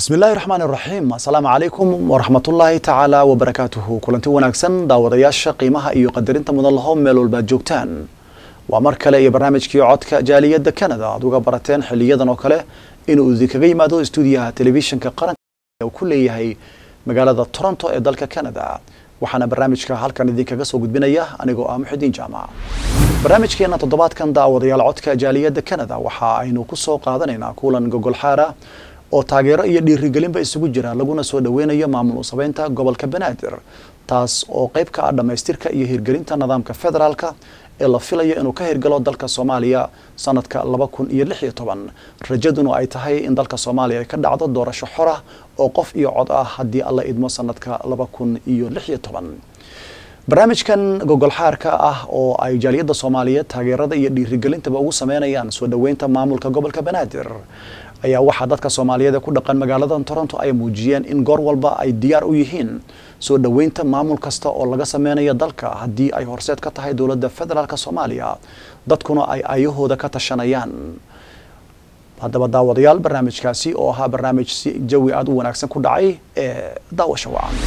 bismi illaahi raxmaan iraxiim assalaamu calaykum waraxmatullaahi tacaala wabarakaatuhu kulanti wanaagsan daawadayaasha qiimaha iyo qadarinta mudan laho meel walbaad joogtaan waa mar kale iyo barnaamijkii codka jaaliyadda canada aad uga barateen xiliyadan oo kale inuu idinkaga yimaado stuudiyaha telefishinka qaranka uu ku leeyahay magaalada toronto ee dalka canada waxaana barnaamijka halkan idinkaga soo gudbinaya anigoo ah muxidiin jaamac barnaamijkeena toddobaadkan daawadayaal codka jaaliyadda canada waxa aynu ku soo qaadanaynaa kulan gogol xaara oo taageero iyo dhiirigelinba isugu jira laguna soo dhaweynayo maamul usabeynta gobolka banaadir taas oo qayb ka ah dhammaystirka iyo hirgelinta nidaamka federaalka ee la filayo inuu ka hirgalo dalka soomaaliya sanadka laba kun iyo lix iyo toban rajaduna ay tahay in dalka soomaaliya ay ka dhacdo doorasho xora oo qof iyo cod ah haddii alla idmo sanadka laba kun iyo lix iyo toban barnaamijkan gogol xaarka ah oo ay jaaliyadda soomaaliyeed taageerada iyo dhiirigelintaba ugu sameynayaan soo dhaweynta maamulka gobolka banaadir ayaa waxaa dadka soomaaliyeed ee ku dhaqan magaalada toronto ay muujiyeen in goor walba ay diyaar u yihiin soo dhaweynta maamul kasta oo laga sameynayo dalka haddii ay horseed ka tahay dowladda federaalk soomaaliya dadkuna ay ayahooda ka tashanayaan haddaba daawadayaal barnaamijkaasi oo ahaa barnaamij si jawi aada u wanaagsan ku dhacay ee daawasha wacan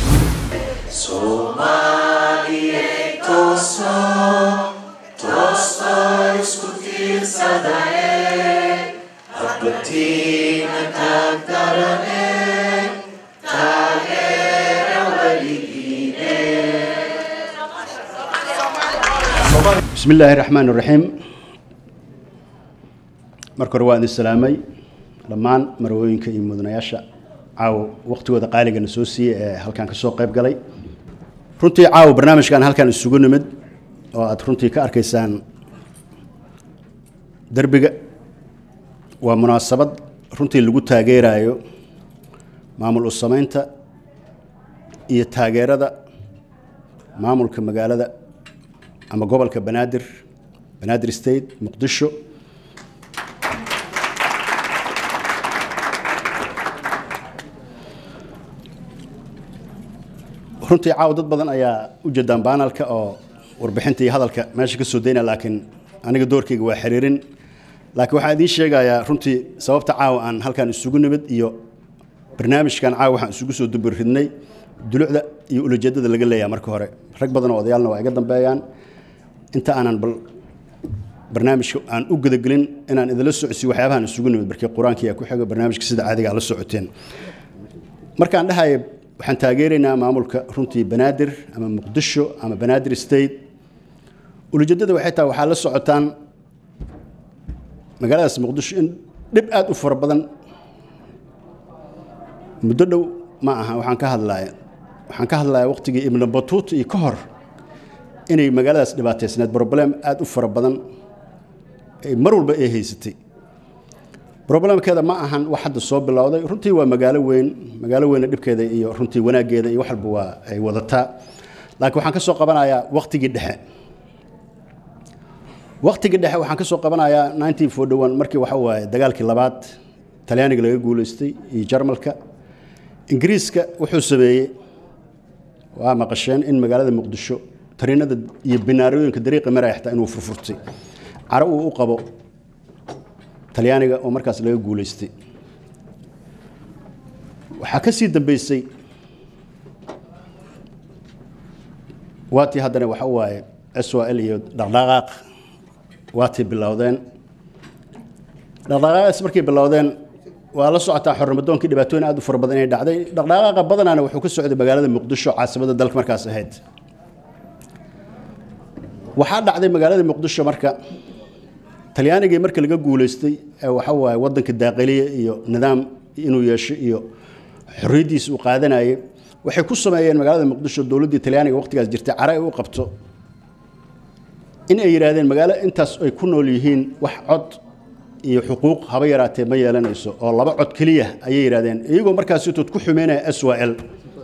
bismi illaahi raxmaan iraxiim marka hore waa idin salaamay dhammaan marwooyinka iyo mudanayaasha caawa waqtigooda qaaligana soo siiyey ee halkaan ka soo qayb galay runtii caawa barnaamijkan halkaan isugu nimid oo aad runtii ka arkaysaan derbiga waa munaasabad runtii lagu taageerayo maamul u sameynta iyo taageerada maamulka magaalada ama gobolka banaadir banaadir state muqdisho runtii caawa dad badan ayaa u jeedaan baanalka oo warbixinta iyo hadalka meesha ka soo daynaya laakiin aniga doorkayga waa xiriirin laakiin waxaan idiin sheegayaa runtii sababta caawa aan halkaan isugu nimid iyo barnaamijkan caawa waxaan isugu soo dubiridnay dulucda iyo ulajeedada laga leeyahay marka hore rag badan oo odayaalna waa iga dambeeyaan inta aanan bal barnaamijka aan u gudagelin inaan idinla socodsiyo waxyaabahan isugu nimid markii qur-aankii ku xigo barnaamijka sida caadiga la socoteen markaan dhahaya waxaan taageeraynaa maamulka runtii banaadir ama muqdisho ama banaadir state ulajeedada waxay tahay waxaa la socotaan magaaladaas muqdisho in dhib aada u fara badan muddo dhow ma aha waxaan ka hadlaya waxaan ka hadlaya waqtigii ibnu batuut iyo ka hor inay magaaladaas dhibaataysneed broblem aada u fara badan mar walba ay haysatay broblemkeeda ma ahan wax hadda soo bilowday runtii waa magaalo weyn magaalo weyna dhibkeeda iyo runtii wanaaggeeda iyo wax walba waa ay wadataa laakiin waxaan ka soo qabanayaa waqtigii dhexe waqtigii dhexe waxaan ka soo qabanayaa nineteen forty one markii waxa waaye dagaalkii labaad talyaaniga laga guulaystay iyo jarmalka ingiriiska wuxuu sameeyey waa maqasheen in magaalada muqdisho tariinada iyo binaarooyinka dariiqa maraya xataa inuu furfurtay caro uu u qabo talyaaniga oo markaas laga guulaystay waxaa ka sii dambeysay waatii haddana waxa waaye s o l iyo dhaqdhaqaaq waatii bilowdeen dhaqdhaqaaqaas markay bilowdeen waa la socotaa xornimadoonkii dhibaatooyin aad u fara badan inay dhacday dhaqdhaqaaqa badanaana wuxuu ka socday magaalada muqdisho caasimada dalka markaas ahayd waxaa dhacday magaalada muqdisho marka talyaanigii marka laga guulaystay ee waxa waaye waddanka daaqiliya iyo nidaam inuu yeesho iyo xorriyaddiisa uu qaadanayay waxay ku sameeyeen magaalada muqdisho dowladdii talyaaniga waqtigaas jirtay cara ay u qabto in ay yidhaahdeen magaalo intaas ay ku nool yihiin wax cod iyo xuquuq haba yaraatee ma yeelanayso oo laba cod keliya ayay yidhahdeen iyagoo markaasitood ku xumeynaya s w l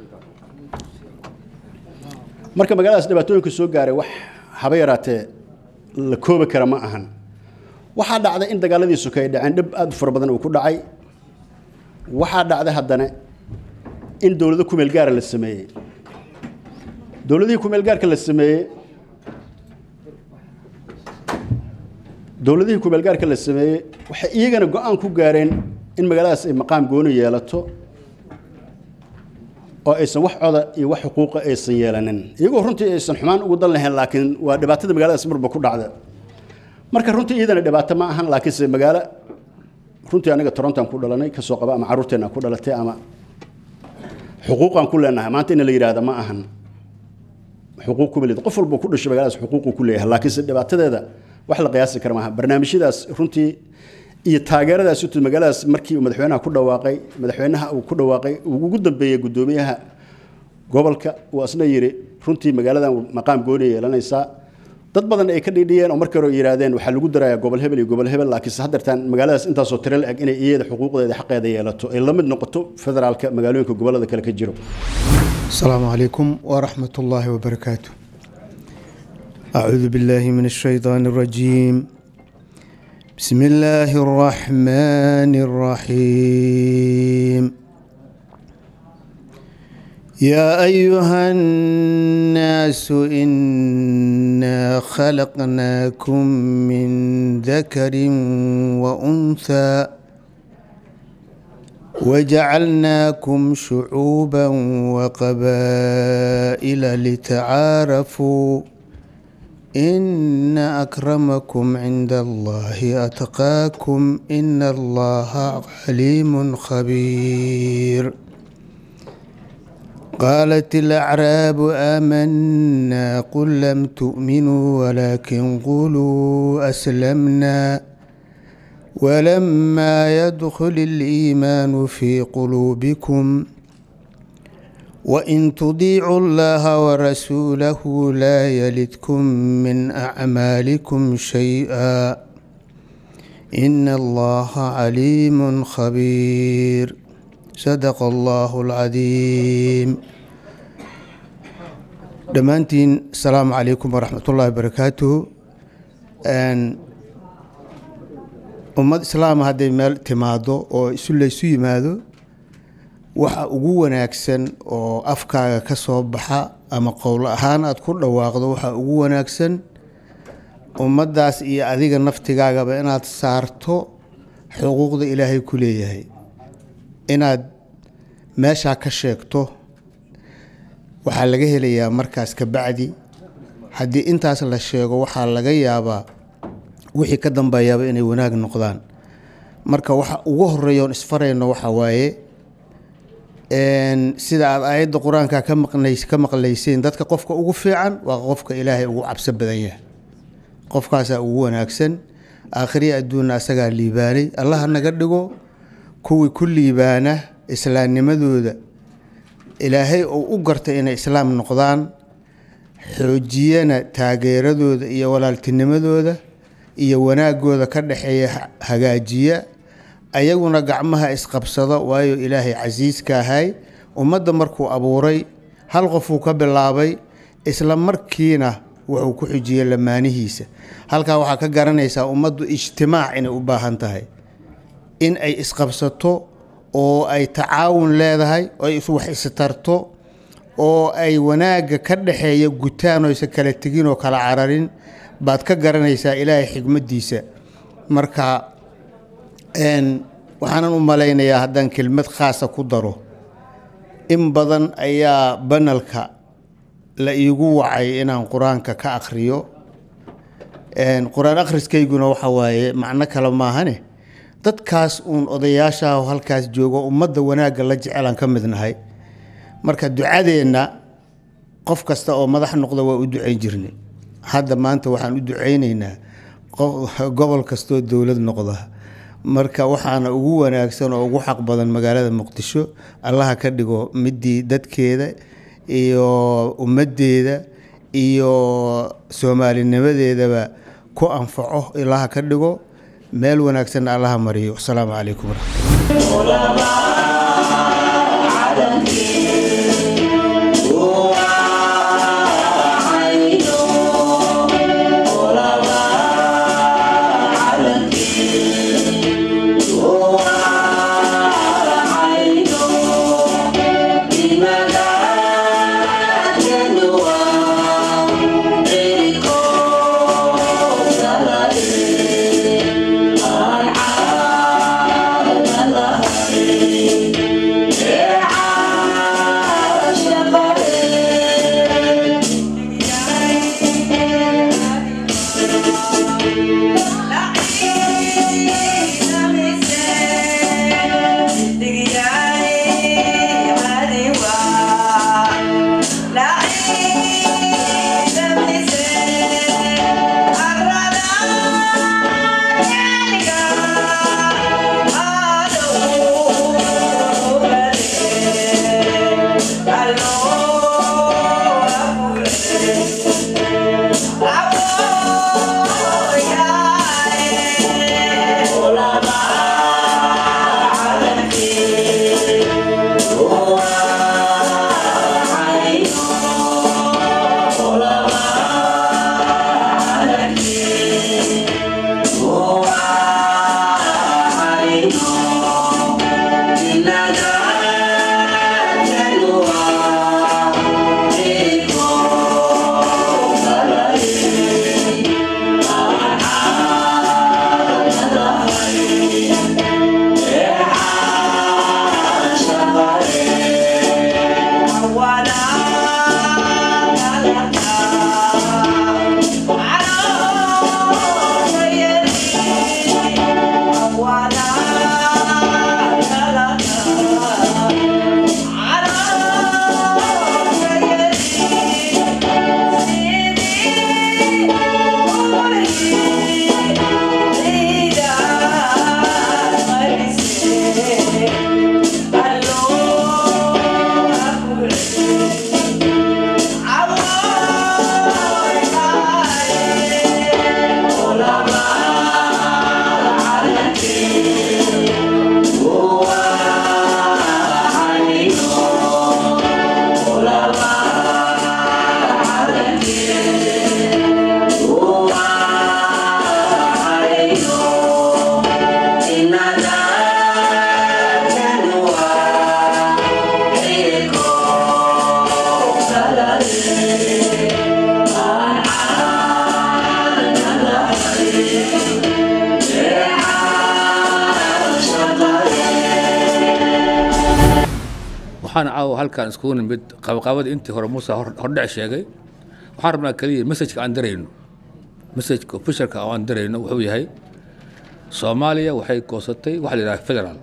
marka magaaladaas dhibaatooyinka soo gaaray wax haba yaraatee la koobi kara ma ahan waxaa dhacday in dagaaladiisu kay dhaceen dhib aada u fara badan uu ku dhacay waxaa dhacday haddana in dowlado kumeel gaara la sameeyey dowladihii kumeel gaarka la sameeyey dowladihii kumeelgaarka la sameeyey waxay iyagana go-aan ku gaareen in magaaladaas ay maqaam gooni yeelato oo aysan wax coda iyo wax xuquuqa aysan yeelanin iyagoo runtii aysan xumaan ugu dan lahayn laakiin waa dhibaatada magaaladaas marba ku dhacda marka runtii iyadana dhibaato ma ahan laakiinse magaalo runtii aniga torontan ku dhalanay kasoo qaba ama carruurteena ku dhalatay ama xuquuqaan ku leenahay maanta in la yidhaahda ma ahan xuquuq kuma leed qof walba ku dhashay magaaladaas xuquuquu ku leeyahay laakiinse dhibaatadeeda wax la qiyaasi kara maaha barnaamijyadaas runtii iyo taageeradaas utu magaaladaas markii uu madaxweynaha ku dhawaaqay madaxweynaha uu ku dhawaaqay uu ugu dambeeyey guddoomiyaha gobolka uu asna yidhi runtii magaaladan maqaam gooni yeelanaysaa dad badan ay ka dhiidhiyeen oo markii hore yidhaahdeen waxaa lagu darayaa gobol hebel iyo gobol hebel laakiinse haddeertaan magaaladaas intaasoo tiro la eg inay iyada xuquuqdeeda xaqeeda yeelato ay la mid noqoto federaalka magaalooyinka gobollada kale ka jiro السلام عليكم ورحمة الله وبركاته أعوذ بالله من الشيطان الرجيم بسم الله الرحمن الرحيم يا أيها الناس إنا خلقناكم من ذكر وأنثى وجعلناكم شعوبا وقبائل لتعارفوا إن أكرمكم عند الله أتقاكم إن الله عليم خبير قالت الأعراب آمنا قل لم تؤمنوا ولكن قولوا أسلمنا ولما يدخل الإيمان في قلوبكم وإن تطيعوا الله ورسوله لا يلدكم من أعمالكم شيئا إن الله عليم خبير صدق الله العظيم dhammaantiin asalaamu calaykum waraxmat ullahi wabarakaatuhu ummad islaama hadday meel timaado oo isu laysu yimaado waxa ugu wanaagsan oo afkaaga ka soo baxa ama qowl ahaan aada ku dhawaaqdo waxa ugu wanaagsan ummaddaas iyo adiga naftigaagaba inaad saarto xuquuqda ilaahay ku leeyahay inaad meeshaa ka sheegto waxaa laga helayaa markaas ka bacdi haddii intaas la sheego waxaa laga yaabaa wixii ka dambeeyaaba inay wanaag noqdaan marka waxa ugu horeeyoon isfarayno waxa waaye sida aad aayadda qur-aanka ka maqnays ka maqlayseen dadka qofka ugu fiican waa qofka ilaahay ugu cabso badan yahay qofkaasaa ugu wanaagsan aakhiriya adduunna asagaa liibaanay allaha naga dhigo kuwii ku liibaana islaamnimadooda ilaahay oo u gartay inay islaam noqdaan xoojiyana taageeradooda iyo walaaltinimadooda iyo wanaagooda ka dhexeeya hagaajiya ayaguna gacmaha isqabsado waayo ilaahay casiiska ahay ummadda markuu abuuray hal qofuu ka bilaabay isla markiina wuxuu ku xujiyey lamaanihiisa halkaa waxaa ka garanaysaa ummaddu ijtimaac inay u baahan tahay in ay isqabsato oo ay tacaawun leedahay oo ay wax istarto oo ay wanaagga ka dhexeeya gutaan oo isa kala tegin oo kala cararin baad ka garanaysaa ilaahay xigmaddiisa marka waxaanan u malaynayaa haddaan kelmad khaasa ku daro in badan ayaa banalka la iigu wacay inaan qur-aanka ka akhriyo qur-aan akhriskayguna waxa waaye macno kale maahane dadkaas uun odayaashaah oo halkaas joogo ummadda wanaagga la jecelaan ka mid nahay marka ducadeenna qof kasta oo madax noqda waa u ducayn jirnay hadda maanta waxaan u ducaynaynaa gobol kastoo dowlad noqda marka waxaana ugu wanaagsan oo ugu xaq badan magaalada muqdisho allaha ka dhigo midii dadkeeda iyo ummaddeeda iyo soomaalinimadeedaba ku anfaco ilaha ka dhigo meel wanaagsanna allaha mariyo asalaamu calaykum Yeah. waxaan caawa halkaan iskugu nimid qabaqabada intii hore muuse hordhec sheegay waxaan rabnaa keliya messajka aan darayno messajka officialka oo aan darayno wuxuu yahay soomaaliya waxay goosatay waxa la yidhaha federaal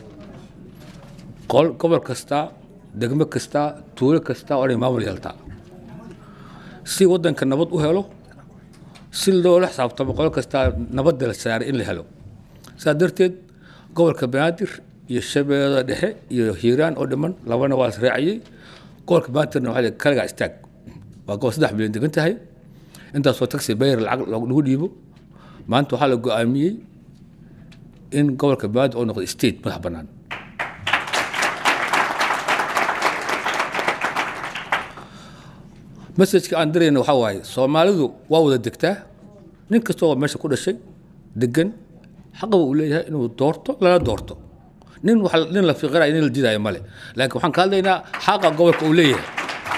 qol gobol kasta degmo kasta tuulo kasta oo inay maamul yeeltaa si waddanka nabad u helo si loola xisaabtamo qolo kasta nabadda la saaray in la helo sidaa darteed gobolka banaadir iyo shabeellada dhexe iyo hiiraan oo dhiman labana waa la raaciyey gobolka banaadirna waxaa la kaligaa istaag waa gobol saddex milyan degan tahay intaasoo taxi bayr lacag lagu dhiibo maanta waxaa la go-aamiyey in gobolka banaadir oo noqdo state madax bannaan messajka aan dirayna waxaa waaye soomaalidu waa wada degtaa nin kasta oo meesha ku dhashay degan xaqaba uu leeyahay inuu doorto lana doorto nin wax nin la fiqirayo nin la diidayo male laakiin waxaan ka hadlaynaa xaqa gobolka uu leeyahay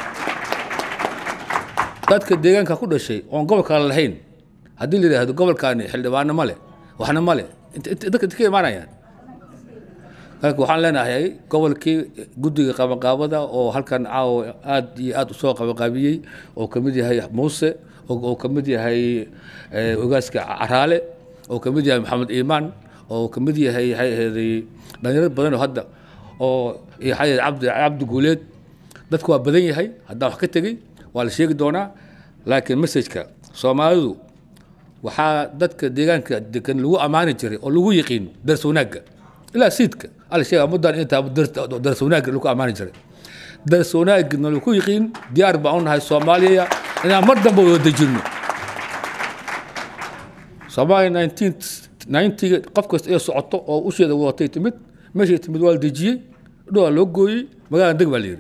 dadka deegaanka ku dhashay oon gobolka lahayn haddii la yidhaahdo gobolkaani xildhibaano male waxna male dadka ka imaanayaan laakiin waxaan leenahay gobolkii guddiga qabanqaabada oo halkan caawa aad iyo aad usoo qabanqaabiyey oo kamid yahay muuse oo kamid yahay ogaaska caraale oo kamid yahay maxamed iimaan oo kamid yahay waxay aheeday dhalinyaro badan oo hadda oo waxay cabdi cabdi guuleed dadku waa badan yahay haddaan wax ka tegey waa la sheegi doonaa laakiin messajka soomaalidu waxaa dadka deegaanka degan lagu ammaani jiray oo lagu yiqiin dars wanaagga ilaa siidka ala sheega muddan intaa dars wanaagga lagu ammaani jiray dars wanaagna lagu yiqiin diyaar baan u nahay soomaaliya inaan mar dambe wada dejinno soomaaliya nineteen ninetiga qof kasta ee socoto oo usheeda wadatay timid meeshay timid waa la dejiyey dhowaa loo gooyey magaalada deg baa la yidhi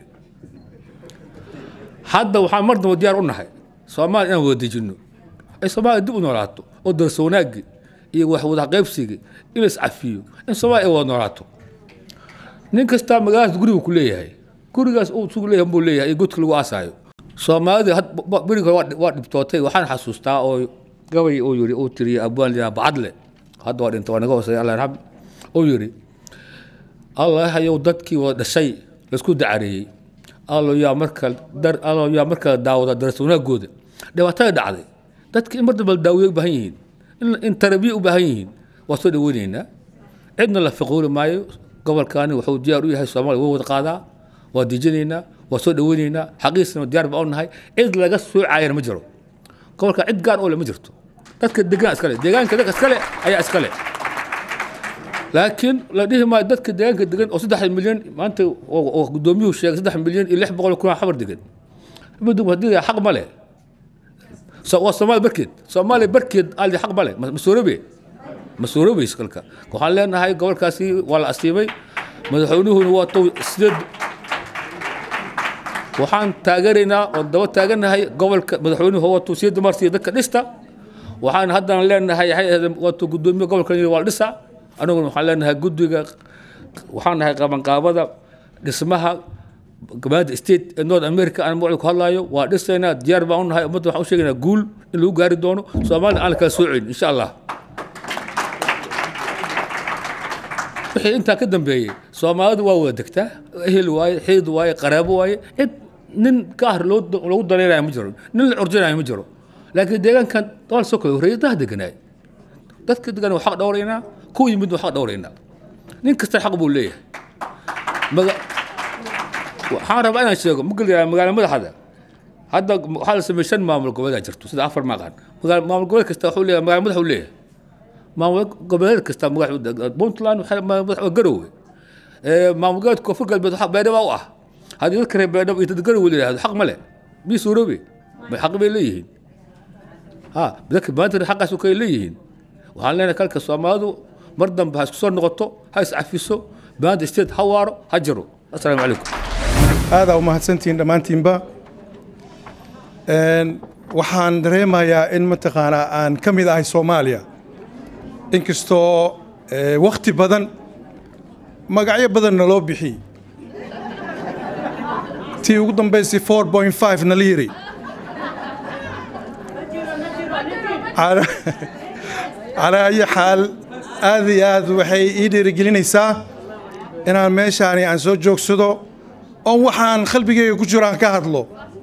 hadda waxaan mar dambe diyaar u nahay soomaaliya inaan wada dejinno ay soomaaliya dib u noolaato oo darso wanaaggi iyo wax wada qaybsigi in la iscafiyo in soomaaliya ay wada noolaato nin kastaa magaaladaas guriga ku leeyahay gurigaas uu sugu leeyahay buu leeyahay iyo godka lagu aasaayo soomaalida beriga hore waa dhibtootay waxaan xasuustaa oo gabay uu yiri uu tiriyay abwaan liyaa bacadle hadda waa dhinta waa naga hooseeya allah yarxam uu yiri allah hayow dadkii wada dhashay laisku dacareeyey allo yaa marka dar allo yaa marka daawada daras wanaagooda dhibaatada dhacday dadka in mar dambe daawiye u baahan yihiin in, in tarabiye u baahan yihiin waa soo dhaweyneynaa cidna la fiquuli maayo gobolkaani wuxuu diyaar u yahay soomaaliya waa wada qaadaa waa dejinaynaa waa soo dhaweyneynaa xaqiisna diyaar baa u nahay cid laga soo caayana ma jiro gobolka cid gaar oo le ma jirto dadka degaan iskale deegaanka dadka iskale ayaa iskale laakiin la dhihi maayo dadka deegaanka degan oo saddex milyan maanta oo gudoomiyuhu sheegay saddex milyan iyo lix boqol kun xabar degan madum haddii xaq ma leh waa soomaaliya barkeed soomaaliya barkeed aldi xaq ma leh masuurabe masuurabeys kalka waxaan leenahay gobolkaasi waa la asiibay madaxweynuhuna waa tow sideed waxaan taageeraynaa oo daba taaganahay gobolka madaxweynuhu waatu sideed marsiya dadka dhista waxaan haddana leenahay waatu gudoomiye gobolka waa la dhisa aniguna waxaan leenahay guddiga waxaan nahay qabanqaabada dhismaha gabaada state ee north america aan magacii ku hadlaayo waa dhisaynaa diyaar baan u nahay ummadda waxaan u sheegaynaa guul in lagu gaari doono soomaaliya aan la kala soocin insha allah wixii intaa ka dambeeyey soomaalidu waa wada degtaa ehel waaye xidid waaye qaraabo waaye cid nin gaar loogu dareerayo ma jiro nin la curjinayo ma jiro laakiin deegaankan waa lasoo kala horreeyay daha deganaay dadka degan waa xaq dhowraynaa kuwa yimid waa xaq dhowraynaa nin kasta xaq buu leeyahay waxaan rabaa inaan sheego magal magaala madaxda hadda waxaa la sameeyey shan maamul goboleed jirto sida afar maqan maamul goboleed kasta wuxuu leeyahay magaala madax uu leeyahay maamul goboleed kasta magax puntland madax waa garowe maamul goboleed koonfur galbeed waxa beedhaba u ah haddii dadka reer beedhaba iyo dad garowe la yidhahdo xaq ma leh mii suuroobe bay xaq bay leeyihiin ha dadka maanta xaqaas kay leeyihiin waxaan leenahay kalka soomaalidu mar dambe ha isku soo noqoto ha iscafiso maanta state ha waaro ha jiro assalaamu calaykum aadaa u mahadsantihiin dhammaantiinba waxaan dareemayaa in mataqaanaa aan ka mid ahay soomaaliya inkastoo wakhti badan magacyo badanna loo bixiyey tii ugu dambaysay four point five na la yiri calaa ayi xaal aad iyo aad waxay ii dhiirigelinaysaa inaan meeshaani aan soo joogsado oo waxaan qalbigayga ku jiro aan ka hadlo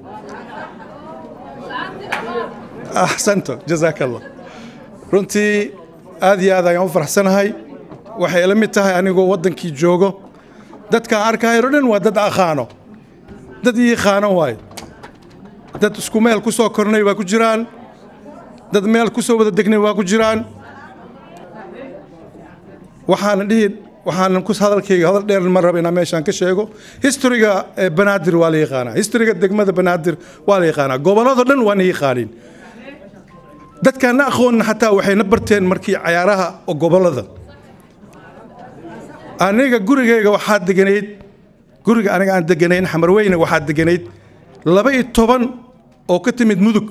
axsanto jazaaka allah runtii aad iyo aad ayaan u faraxsanahay waxay ila mid tahay anigoo waddankii joogo dadkaan arkaayo o dhan waa dad aqaano dad ii qaano waaye dad isku meel ku soo kornay waa ku jiraan dad meel ku soo wada degnay waa ku jiraan waxaana dhihi waxaanan ku hadalkayga hadal dheer ma raba inaan meeshaan ka sheego historiga banaadir waa la yaqaanaa historiga degmada banaadir waa la yaqaanaa gobollado dhan waana yaqaaniin dadkaan na aqoonna xataa waxay na barteen markii cayaaraha gobollada aniga gurigayga waxaa deganayd guriga aniga aan deganayn xamarweyne waxaa deganayd laba iyo toban oo ka timid mudug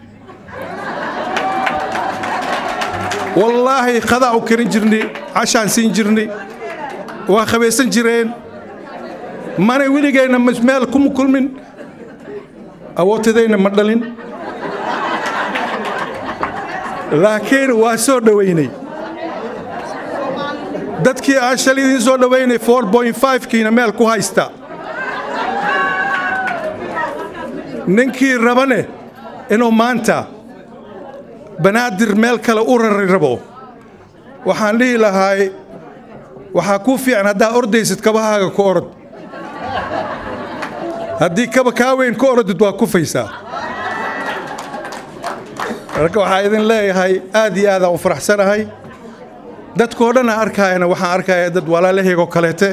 wallaahi qadaa u karin jirnay cashaan siin jirnay waa khabaysan jireen mana weligayna meel kuma kulmin awootadayna ma dhalin laakiin waa soo dhowaynay dadkii aan shalay idiin soo dhowaynay kiina meel ku haysta ninkii rabane inuu maanta banaadir meel kale u rari rabo waxaan dhihi lahaay waxaa kuu fiican haddaa ordaysid kabahaaga ku orod haddii kaba kaa weyn ku orodid waa kufaysaa marka waxaa idin leeyahay aad iyo aadaan u faraxsanahay dadkoo dhan aan arkaayana waxaan arkaya dad walaalahaygo kaleete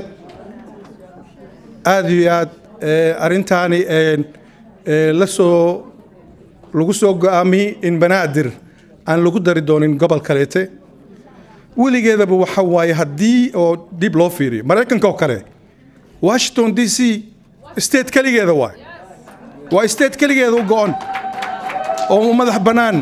aad iyo aad arrintaani la soo lagu soo go'aamiyey in banaadir aan lagu dari doonin gobol kaleete weligeedaba waxa waaye haddii oo dib loo fiiriyo maraykanka oo kale washington d c state keligeeda waay waa state keligeeda u go'on oo madax bannaan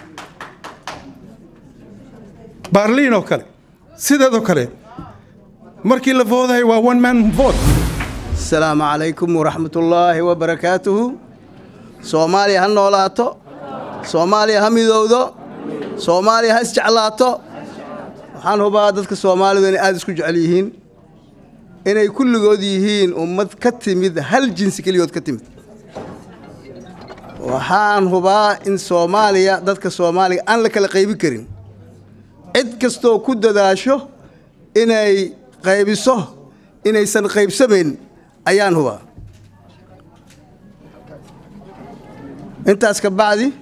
baarliin oo kale sideedoo kale markii la voodahay waa one man vote asalaamu calaykum waraxmatullaahi wabarakaatuhu soomaaliya ha noolaato soomaaliya ha midowdo soomaaliya ha isjeclaato waxaan hubaa dadka soomaalidu inay aada isku jecel yihiin inay kulligood yihiin ummad ka timid hal jinsi keligood ka timid waxaan hubaa in soomaaliya dadka soomaaliga aan la kala qaybin karin cid kastoo ku dadaasho inay qaybiso inaysan qaybsamayn ayaan hubaa intaas ka bacdi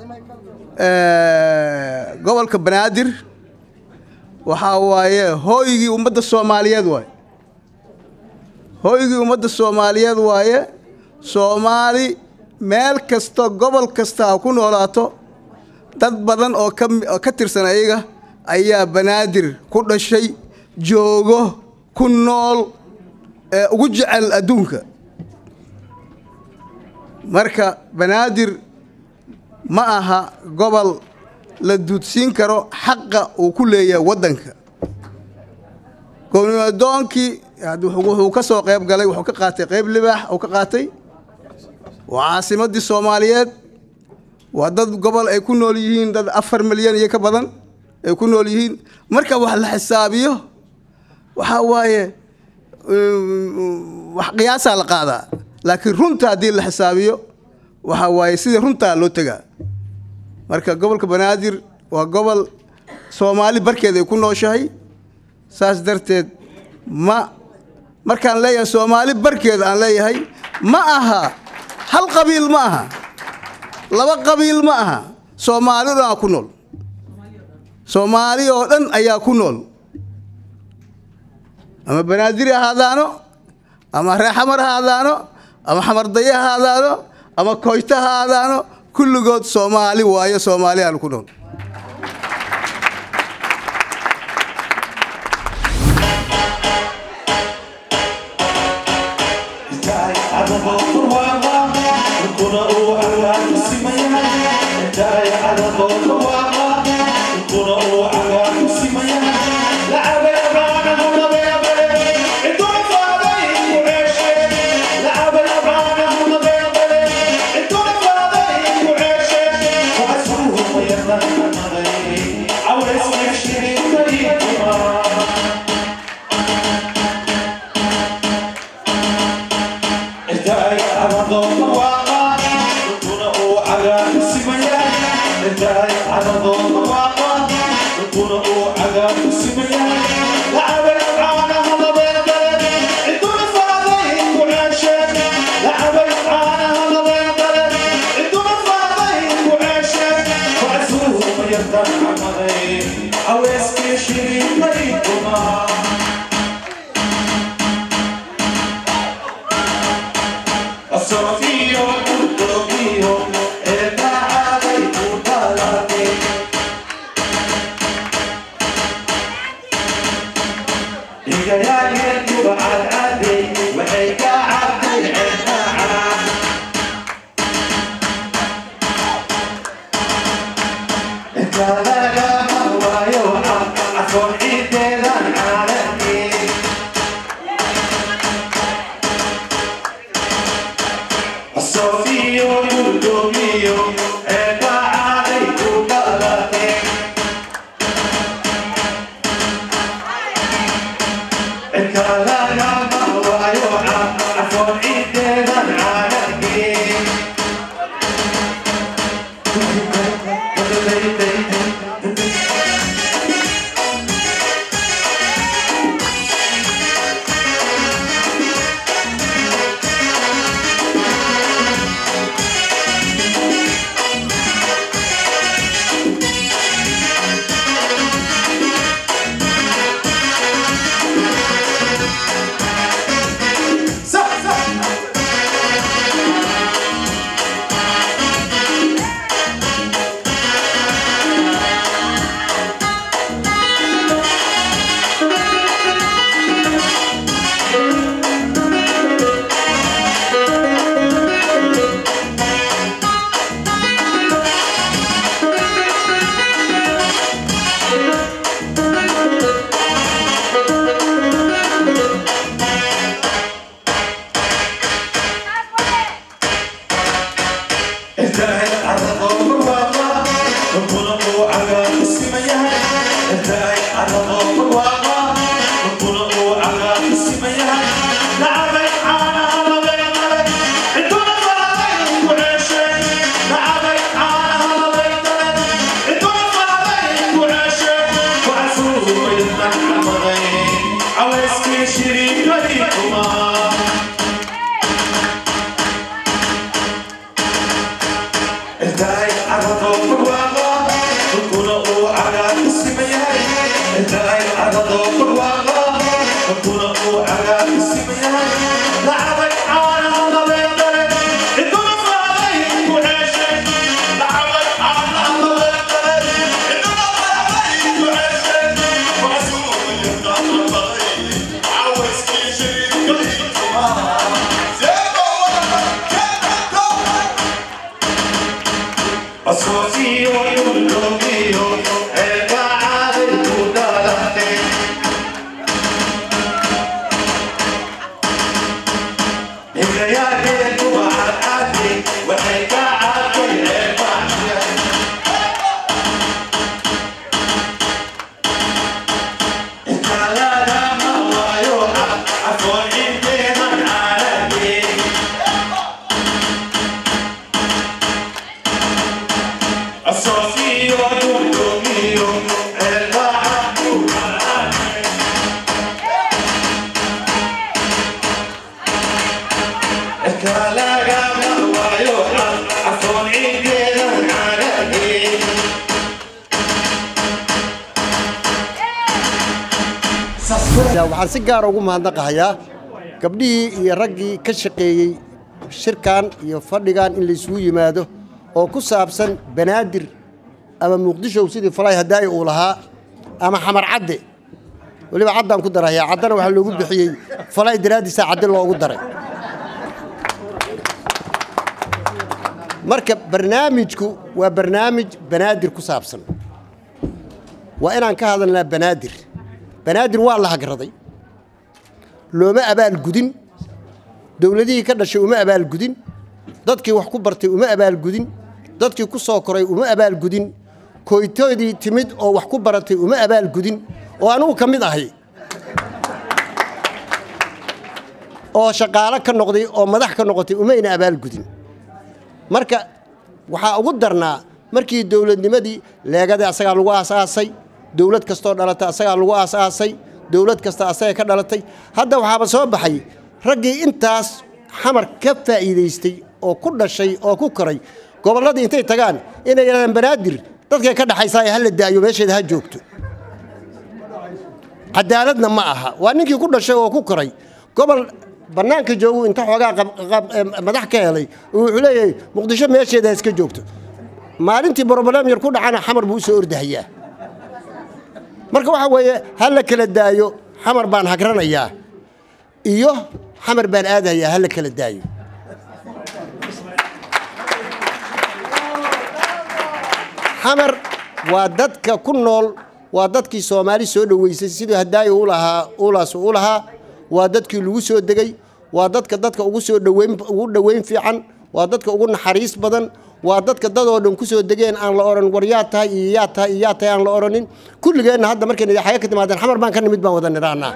gobolka banaadir waxaa waaye hooygii ummadda soomaaliyeed waaye hooygii ummadda soomaaliyeed waaye soomaali meel kasta gobol kasta ha ku noolaato dad badan oo kaoo ka tirsan ayaga ayaa banaadir ku dhashay joogo ku nool ee ugu jecel adduunka marka banaadir ma aha gobol la duudsiin karo xaqa uu ku leeyahay waddanka goobnimadoonkii wuxuu ka soo qayb galay wuxuu ka qaatay qayb libaax uu ka qaatay waa caasimaddii soomaaliyeed waa dad gobol ay ku nool yihiin dad afar milyan iyo ka badan ay ku nool yihiin marka wax la xisaabiyo waxaa waaye wax qiyaasaa la qaadaa laakiin runta haddii la xisaabiyo waxaa waaye sidii runtaa loo tegaa marka gobolka banaadir waa gobol soomaali barkeed ay ku nooshahay saas darteed ma markaan leeyahay soomaali barkeed aan leeyahay ma aha hal qabiil ma aha laba qabiil ma aha soomaali o dhan aa ku nool soomaali oo dhan ayaa ku nool ama banaadiri ahaadaano ama reexamar ahaadaano ama xamardaye ahaadaano ama koyto ahaadaano kulligood soomaali waayo soomaaliyaanu ku nool waxaan si gaara ugu mahadnaqahayaa gabdhihii iyo raggii ka shaqeeyey shirkan iyo fadhigan in laysugu yimaado oo ku saabsan banaadir ama muqdishow sidii falay hadaayi uu lahaa ama xamar cadde weliba caddaan ku darahayaa caddana waxaa loogu bixiyey falay daraaddiisa cadde loogu daray marka barnaamijku waa barnaamij banaadir ku saabsan waa inaan ka hadalnaa banaadir banaadir waa la hagraday looma abaalgudin dowladihii ka dhashay uma abaalgudin dadkii wax ku bartay uma abaalgudin dadkii ku soo koray uma abaalgudin koytoodii timid oo wax ku baratay uma abaalgudin oo anugu ka mid ahay oo shaqaalo ka noqday oo madax ka noqotay umayna abaalgudin marka waxaa ugu darnaa markii dowladnimadii leegadii asagaa lagu aasaasay dowlad kastoo dhalatay asagaa lagu aasaasay dowlad kasta asaga ka dhalatay hadda waxaaba soo baxay raggii intaas xamar ka faa'iidaystay oo ku dhashay oo ku koray gobolladii intay tagaan inay yidhahdaan banaadir dadkay ka dhaxaysaa hala daayo meesheeda ha joogto cadaaladna ma aha waa ninkii ku dhashay oo ku koray gobol bannaanka joogu inta xoogaa madax ka helay wuxuu leeyahay muqdisho meesheeda ha iska joogto maalintii broblem yar ku dhacana xamar buu u soo ordahayaa marka waxaa weeye ha la kala daayo xamar baan hagranayaa iyo xamar baan aadayaa ha la kala daayo xamar waa dadka ku nool waa dadkii soomaali soo dhoweysay sidii hadaayo ulahaa ulaas u lahaa waa dadkii lagu soo degay waa dadka dadka ugu soo dhoweyn ugu dhoweyn fiican waa dadka ugu naxariis badan waa dadka dadoo dhan kusoo degeen aan la odhan war yaa tahay iyo yaa tahay iyo yaa tahay aan la odhanin kulligeenna hadda markayna xaga ka timaadeen xamar baan ka nimid baan wada nidhahnaa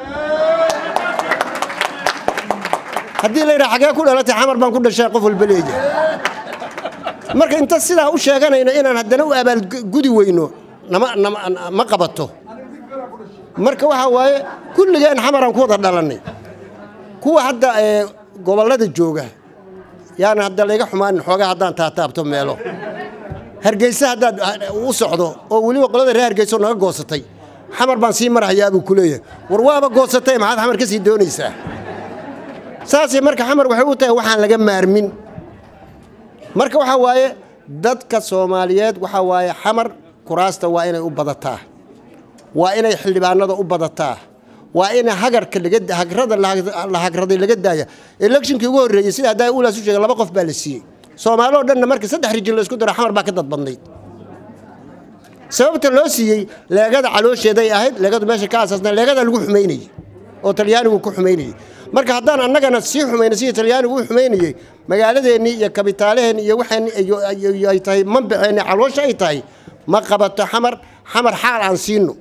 haddii la yidhaha xagee ku dhalatay xamar baan ku dhashay qof walba leeyahay marka inta sidaa u sheeganayno inaan haddana u abaalgudi weyno nama nama ma qabato marka waxaa waaye kulligeen xamaraan ku wada dhalannay kuwa hadda ee gobollada jooga yaana hadda layga xumaanin xoogaa haddaan taataabto meelo hargeysa haddaad u socdo oo weliba qolada reer hargeysa oo naga goosatay xamar baan sii marhayaa buu ku leeyahay war waaba goosatay maxaad xamar ka sii doonaysaa saasay marka xamar waxay u tahay waxaan laga maarmin marka waxaa waaye dadka soomaaliyeed waxaa waaye xamar kuraasta waa inay u badataa waa inay xildhibaanada u badataa waa in hagarka laga hagrada la hagraday laga daaya electionkii ugu horreeyey sida haddaa ulaas u sheegay laba qof baa la siiyey soomaali oo dhanna marka saddex rijin la isku daro xamar baa ka dad badnayd sababta loo siiyey leegada caloosheeday ahayd leegadu meesha ka asaasna leegada lagu xumaynayey oo talyaanigu ku xumaynayey marka haddaan annagana sii xumayna sidii talyaanigu u xumaynayey magaaladeennii iyo kabitaalaheenni iyo waxeen ay tahay manbaceenni caloosha ay tahay ma qabato xamar xamar xaal aan siino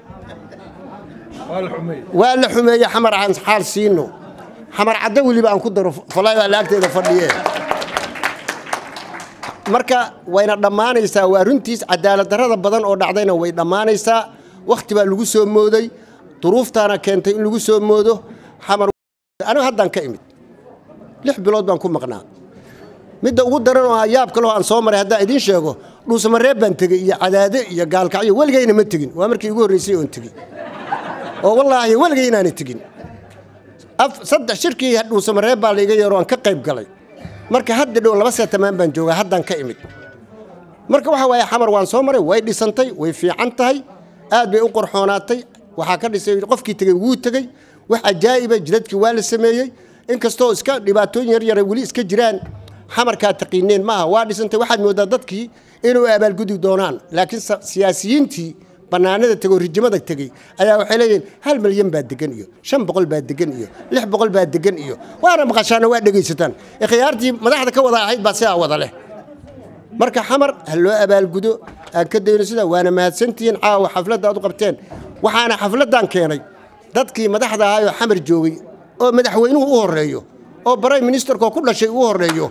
waa la xumeeye xamar aan xaal siino xamar caddo weliba aan ku daro falaa laagteeda fadhiye marka wayna dhammaanaysaa waa runtiis cadaalad darrada badan oo dhacdayna way dhammaanaysaa wakhti baa lagu soo mooday duruuftaana keentay in lagu soo moodo xamar aniga haddaan ka imid lix bilood baan ku maqnaa midda ugu daran oo yaab kaloo aan soo maray haddaan idiin sheego dhuusamareeb baan tegey iyo cadaade iyo gaalkacyo weligayna ma tegin waa markii igu horreysay oon tegey oo wallaahi weligay inaanay tegin saddex shirkii dhuusamareeb baa laiga yeero aan ka qayb galay marka hadda dhow laba seetamaan baan joogaa haddaan ka imid marka waxa waaye xamar waan soo maray way dhisantay way fiican tahay aad bay u qorxoonaatay waxaa ka dhisay qofkii tegey wuu tegey wax ajaa'iba jidadkii waa la sameeyey inkastoo iska dhibaatooyin yar yara weli iska jiraan xamarkaa taqiineen maaha waa dhisantay waxaad mooddaa dadkii inuu abaalgudi doonaan laakiin siyaasiyiintii bannaanada tegoo rijimada tegey ayaa waxay leeyihiin hal milyan baa degan iyo shan boqol baa degan iyo lix boqol baa degan iyo waana maqashaana waa dhegaysataan ikhyaartii madaxda ka wada ahayd baa sidaa wada leh marka xamar ha loo abaalgudo aan ka dayno sidaa waana mahadsantihiin caawa xafladda aad u qabteen waxaana xafladdan keenay dadkii madaxda ahaayoo xamar joogay oo madaxweynuhu u horreeyo oo barayim ministerkoo ku dhashay uu horreeyo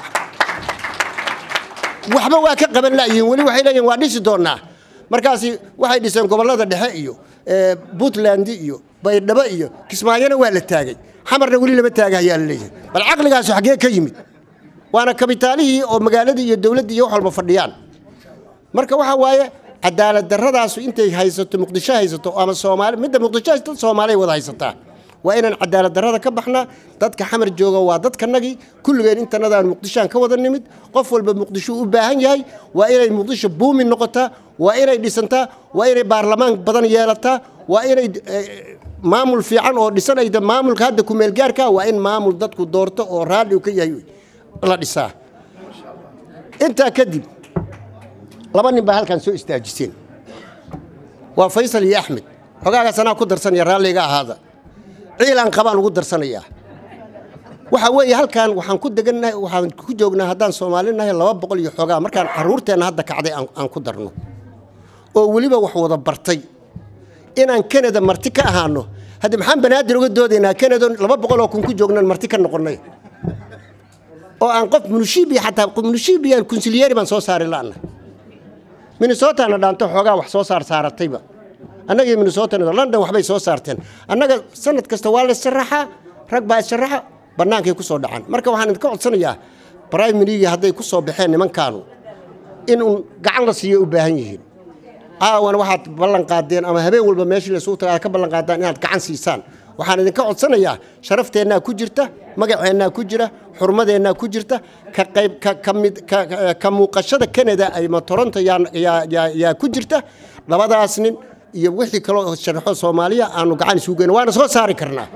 waxba waa ka qaban la'yihiin weli waxay leeyihin waa dhisi doonnaa markaasi waxay dhiseen gobollada dhexe iyo puntland iyo baydhabo iyo kismaayona waa la taagay xamarna weli lama taaga ayaa la leeyahay bal caqligaasu xaggee ka yimid waana kabitaalihii oo magaaladii iyo dowladdii iyo wax walba fadhiyaan marka waxa waaye cadaalad darradaasu intay haysato muqdisho haysato ama soomaali midda muqdisho haysato soomaaliya wada haysataa waa inaan cadaalad darrada ka baxnaa dadka xamar jooga waa dadkanagii kulligeen intanadaan muqdishoaan ka wada nimid qof walba muqdisho u baahan yahay waa inay muqdisho buumin noqotaa waa inay dhisantaa waa inay baarlamaan badan yeelataa waa inay maamul fiican oo dhisanayda maamulka hadda kumeelgaarka waa in maamul dadku doorto oo raalli u ka yahay la dhisaa intaa kadib laba nin baa halkan soo istaajiseen waa faysal iyo axmed xogaagaas anaa ku darsanaya raalliga ahaada ciilaan qabaan ugu darsanayaa waxa weeye halkan waxaan ku degannahay waxaan ku joognaa haddaan soomaalinahay laba boqol iyo xoogaa markaan carruurteenna hadda kacday aan ku darno oo weliba wax wada bartay inaan kanada marti ka ahaano haddi maxaan banaadir uga doodaynaa kanada laba boqol oo kun ku joognan marti ka noqonnay oo aan qof munushibiya xataa munushibiya kunsilyeeri baan soo saari la'na minnesotana dhaanto xoogaa wax soo saar saaratayba annaga iyo minnesota london waxbay soo saarteen annaga sanad kasta waa la sharaxaa rag baa sharaxa bannaankay ku soo dhacaan marka waxaan idinka codsanayaa briminigi hadday ku soo baxeen nimankaanu in uun gacan la siiyo u baahan yihiin caawana waxaad ballan qaadeen ama habeen walba meeshii laysugu taga aad ka ballan qaadaan inaad gacan siisaan waxaan idinka codsanayaa sharafteennaa ku jirta magaceennaa ku jira xurmadeennaa ku jirta ka qayb ka muuqashada canada ama toronto yaa ku jirta labadaas nin iyo wixii kaloo sharaxo soomaaliya aanu gacan isugu geyno waana soo saari karnaa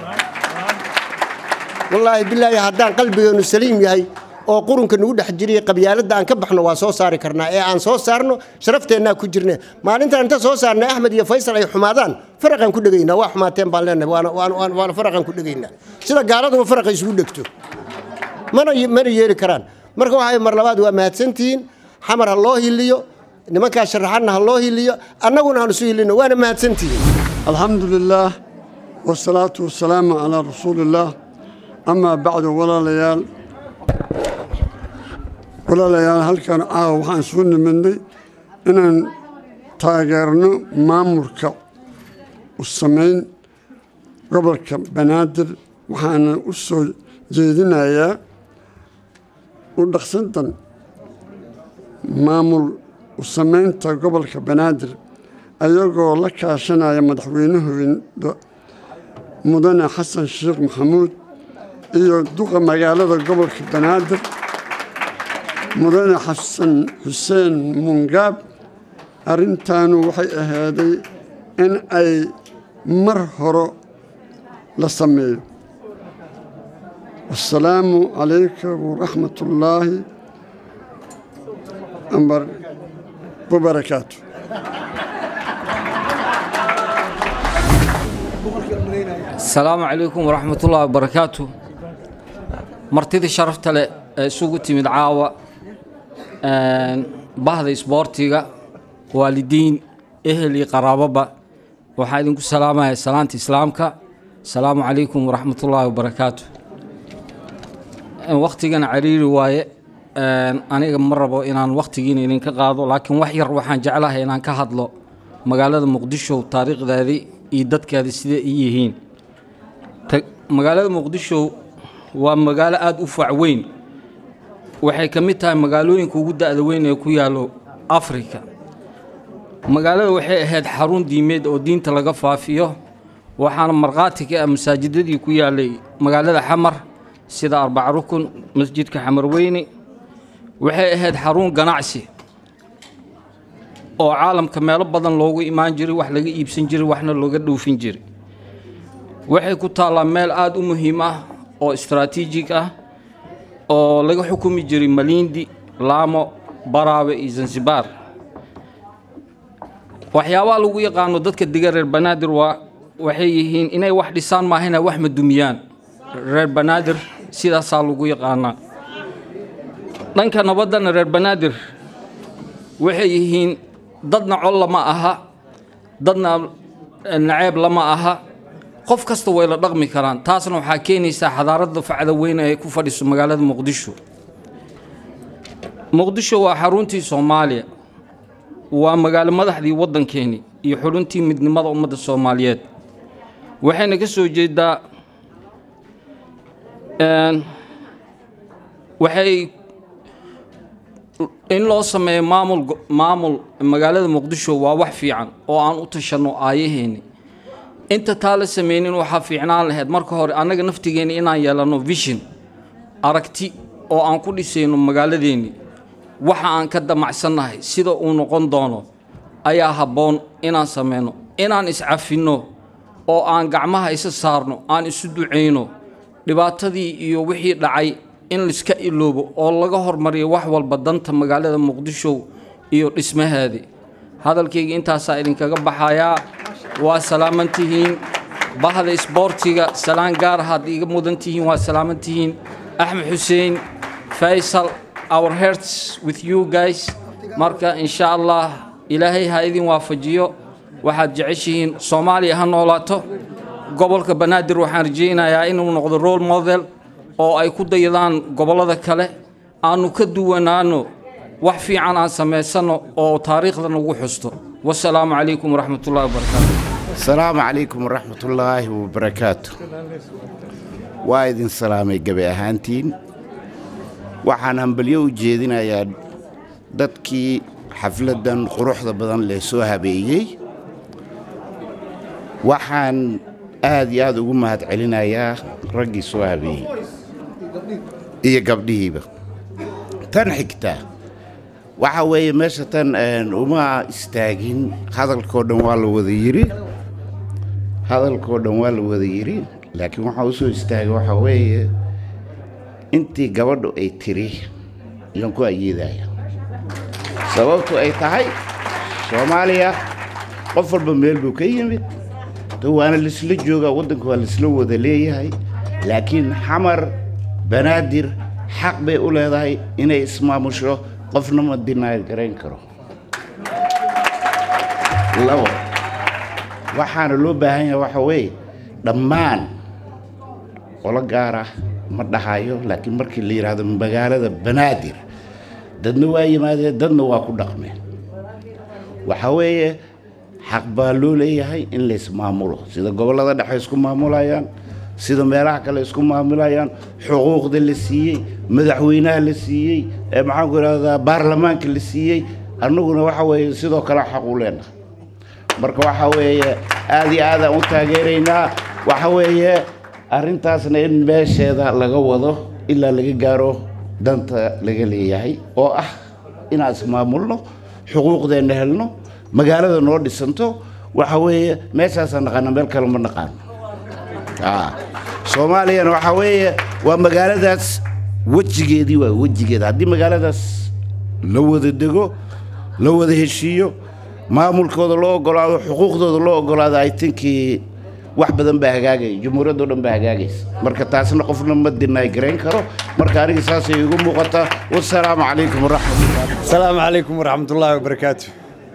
wallaahi bilaahi haddaan qalbigeenu saliim yahay oo qurunka nagu dhex jiriya qabyaaladda aan ka baxno waa soo saari karnaa ee aan soo saarno sharafteennaa ku jirne maalintaan inta soo saarnay axmed iyo faysal ay xumaadaan faraqaan ku dhegaynaa waa xumaateen baan leenahay waana faraqaan ku dhegaynaa sida gaaladuba faraqa isugu dhegto mana mana yeeli karaan marka waxay mar labaad waa mahadsantihiin xamar ha loo hiliyo nimankaa sharaxanna ha loo hiliyo annaguna aan isu hilino waana mahadsantihiin الحمد لله والصلاة والسلام على رسول الله أما بعد ولا ليال ولا ليال هل كان آه وحان سن مني إن تاجرنا مامورك والسمين قبل بنادر وحان أسو جيدنا يا ودخسنتن maamul u samaynta gobolka banaadir ayagoo la kaashanaya madaxweynahooda mudane xasan sheekh maxamuud iyo duqa magaalada gobolka banaadir mudane xasan xuseen mungaab arrintaanu waxay ahaaday in ay mar hore la sameeyo wasalaamu calaykum waraxmat ullaahi أمر وبركاته asalaamu calaykum waraxmat ullahi wabarakaatu martidii sharafta leh ee isugu timid caawa bahda isboortiga waalidiin ehel iyo qaraaboba waxaa idinku salaamaya salaanta islaamka asalaamu calaykum waraxmat ullaahi wabarakaatu wakhtigana cariiri waaye aniga ma rabo inaan wakhtigiina idinka qaado laakiin wax yar waxaan jeclahay inaan ka hadlo magaalada muqdisho taariikhdeedii iyo dadkeedii sidee i yihiin magaalada muqdisho waa magaalo aada u fac weyn waxay ka mid tahay magaalooyinka ugu da-da weyn ee ku yaallo afrika magaalada waxay ahayd xarun diimeed oo diinta laga faafiyo waxaana markhaati ka ah masaajidadii ku yaallay magaalada xamar sida arbac rukun masjidka xamar weyne waxay ahayd xarun ganacsi oo caalamka meelo badan loogu imaan jiray wax laga iibsan jiray waxna looga dhoofin jiray waxay ku taallaa meel aada u muhiim ah oo istaraatiijig ah oo laga xukumi jiray malindi laamo baraabe iyo zanzibar waxyaabaha lagu yaqaano dadka dega reer banaadir waa waxay yihiin inay wax dhisaan maahina wax ma dumiyaan reer banaadir sidaasaa lagu yaqaanaa dhanka nabaddana reer banaadir waxay yihiin dadna col lama aha dadna naceeb lama aha qof kasta way la dhaqmi karaan taasna waxaa keenaysaa xadaaradda facda weyn ee ku fadhiso magaalada muqdisho muqdisho waa xaruntii soomaaliya waa magaalo madaxdii waddankeeni iyo xuluntii midnimada ummadda soomaaliyeed waxayna ka soo jeedaa waxay in loo sameeyo maamul maamul magaalada muqdisho waa wax fiican oo aan u tashanno aayaheeni inta taa la sameynin waxaa fiicnaan lahayd marka hore annaga naftigeenni inaan yeelanno vision aragti oo aan ku dhisayno magaaladeenni waxa aan ka damacsannahay sida uu noqon doono ayaa habboon inaan sameyno inaan iscafinno oo aan gacmaha isa saarno aan isu ducayno dhibaatadii iyo wixii dhacay in laiska iloobo oo laga hormariyo wax walba danta magaalada muqdisho iyo dhismaheedii hadalkayga intaasaa idinkaga baxayaa waa salaaman tihiin bahda isboortiga salaan gaar ahaad iga mudan tihiin waa salaaman tihiin axmed xuseen faysal our hearts with you guys marka insha allah ilaahay ha idin waafajiyo waxaad jeceshihiin soomaaliya ha noolaato gobolka banaadir waxaan rajaynayaa inuu noqdo role model oo ay ku dayadaan gobollada kale aanu ka duwanaano wax fiican aan samaysanno oo taariikhda nagu xusto wasalaamu calaykum waraxmatullahi wabarakaatu asalaamu calaykum waraxmatullaahi wabarakaatu waa idin salaamay gabi ahaantiin waxaan hambalyo u jeedinayaa dadkii xafladdan quruxda badan lee soo habeeyey waxaan aad iyo aad ugu mahad celinayaa raggii soo habeeyey iyo gabdhihiiba tan xigta waxa weeye meesha tan uma istaagin hadalkoo dhan waa la wada yidhi hadalkoo dhan waa la wada yidhi laakiin waxaa u soo istaagay waxaa weeye intii gabadhu ay tiri yaan ku ayeedaya sababtu ay tahay soomaaliya qof walba meel buu ka yimid waana laisla joogaa waddanka waa laisla wada leeyahay laakiin xamar banaadir xaq bay u leedahay inay ismaamusho qofna ma dinaayad garayn karo labo waxaana loo baahan yahay waxa weeye dhammaan qolo gaar ah ma dhahayo laakiin markii la yidhaahdo magaalada banaadir dadna waa yimaadeen dadna waa ku dhaqmeen waxa weeye xaq baa loo leeyahay in la ismaamulo sida gobollada dhexe isku maamulayaan sida meelaha kale isku maamulayaan xuquuqda la siiyey madaxweynaha la siiyey ee maxaanku idhahdaa baarlamaanka la siiyey annaguna waxa weeye sidoo kale xaq u leenahay marka waxa weeye aad iyo aadaan u taageeraynaa waxa weeye arrintaasna in meesheeda laga wado ilaa laga gaaro danta laga leeyahay oo ah inaan ismaamulno xuquuqdeenna helno magaalada noo dhisanto waxa weeye meeshaasaan naqaana meel kale ma naqaano soomaaliyana waxaa weeye waa magaaladaas wejigeedii waa wejigeeda haddii magaaladaas la wada dego la wada heshiiyo maamulkooda loo ogolaado xuquuqdooda loo ogolaado i thinkii wax badan baa hagaagaya jumhuuriyaddo dhan baa hagaagaysa marka taasna qofna ma dinaay garayn karo marka aniga saasay igu muuqataa wasalaamu calaykum waraxmatullah asalaamu calaykum waraxmatullaahi wabarakaatu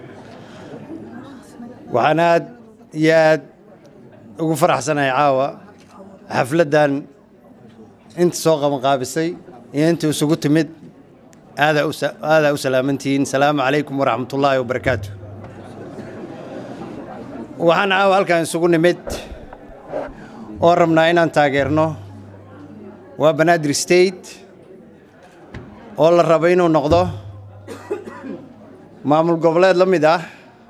waxaan aad iyo aad ugu faraxsanahay caawa xafladdan inta soo qabanqaabisay iyo inta isugu timid aadaa u aadaa u salaamantihiin salaamu calaykum waraxmatullaahi wabarakaatu waxaan caawa halkan isugu nimid oo rabnaa inaan taageerno waa banaadir state oo la rabo inuu noqdo maamul goboleed la mid ah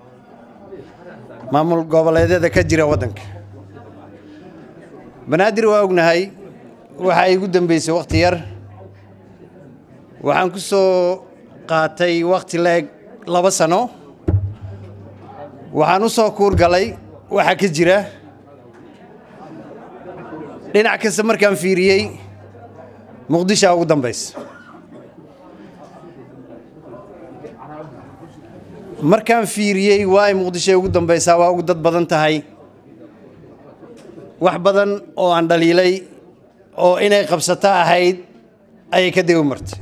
maamul goboleedyada ka jira waddanka banaadir waa ognahay waxaa igu dambeysay wakhti yar waxaan ku soo qaatay wakhti la-eg laba sano waxaan u soo kuur galay waxa ka jira dhinac kasta markaan fiiriyey muqdishaa ugu dambaysa markaan fiiriyey waay muqdishoy ugu dambaysaa waa ugu dad badan tahay wax badan oo aan dhaliilay oo inay qabsato ahayd ayay ka degi martay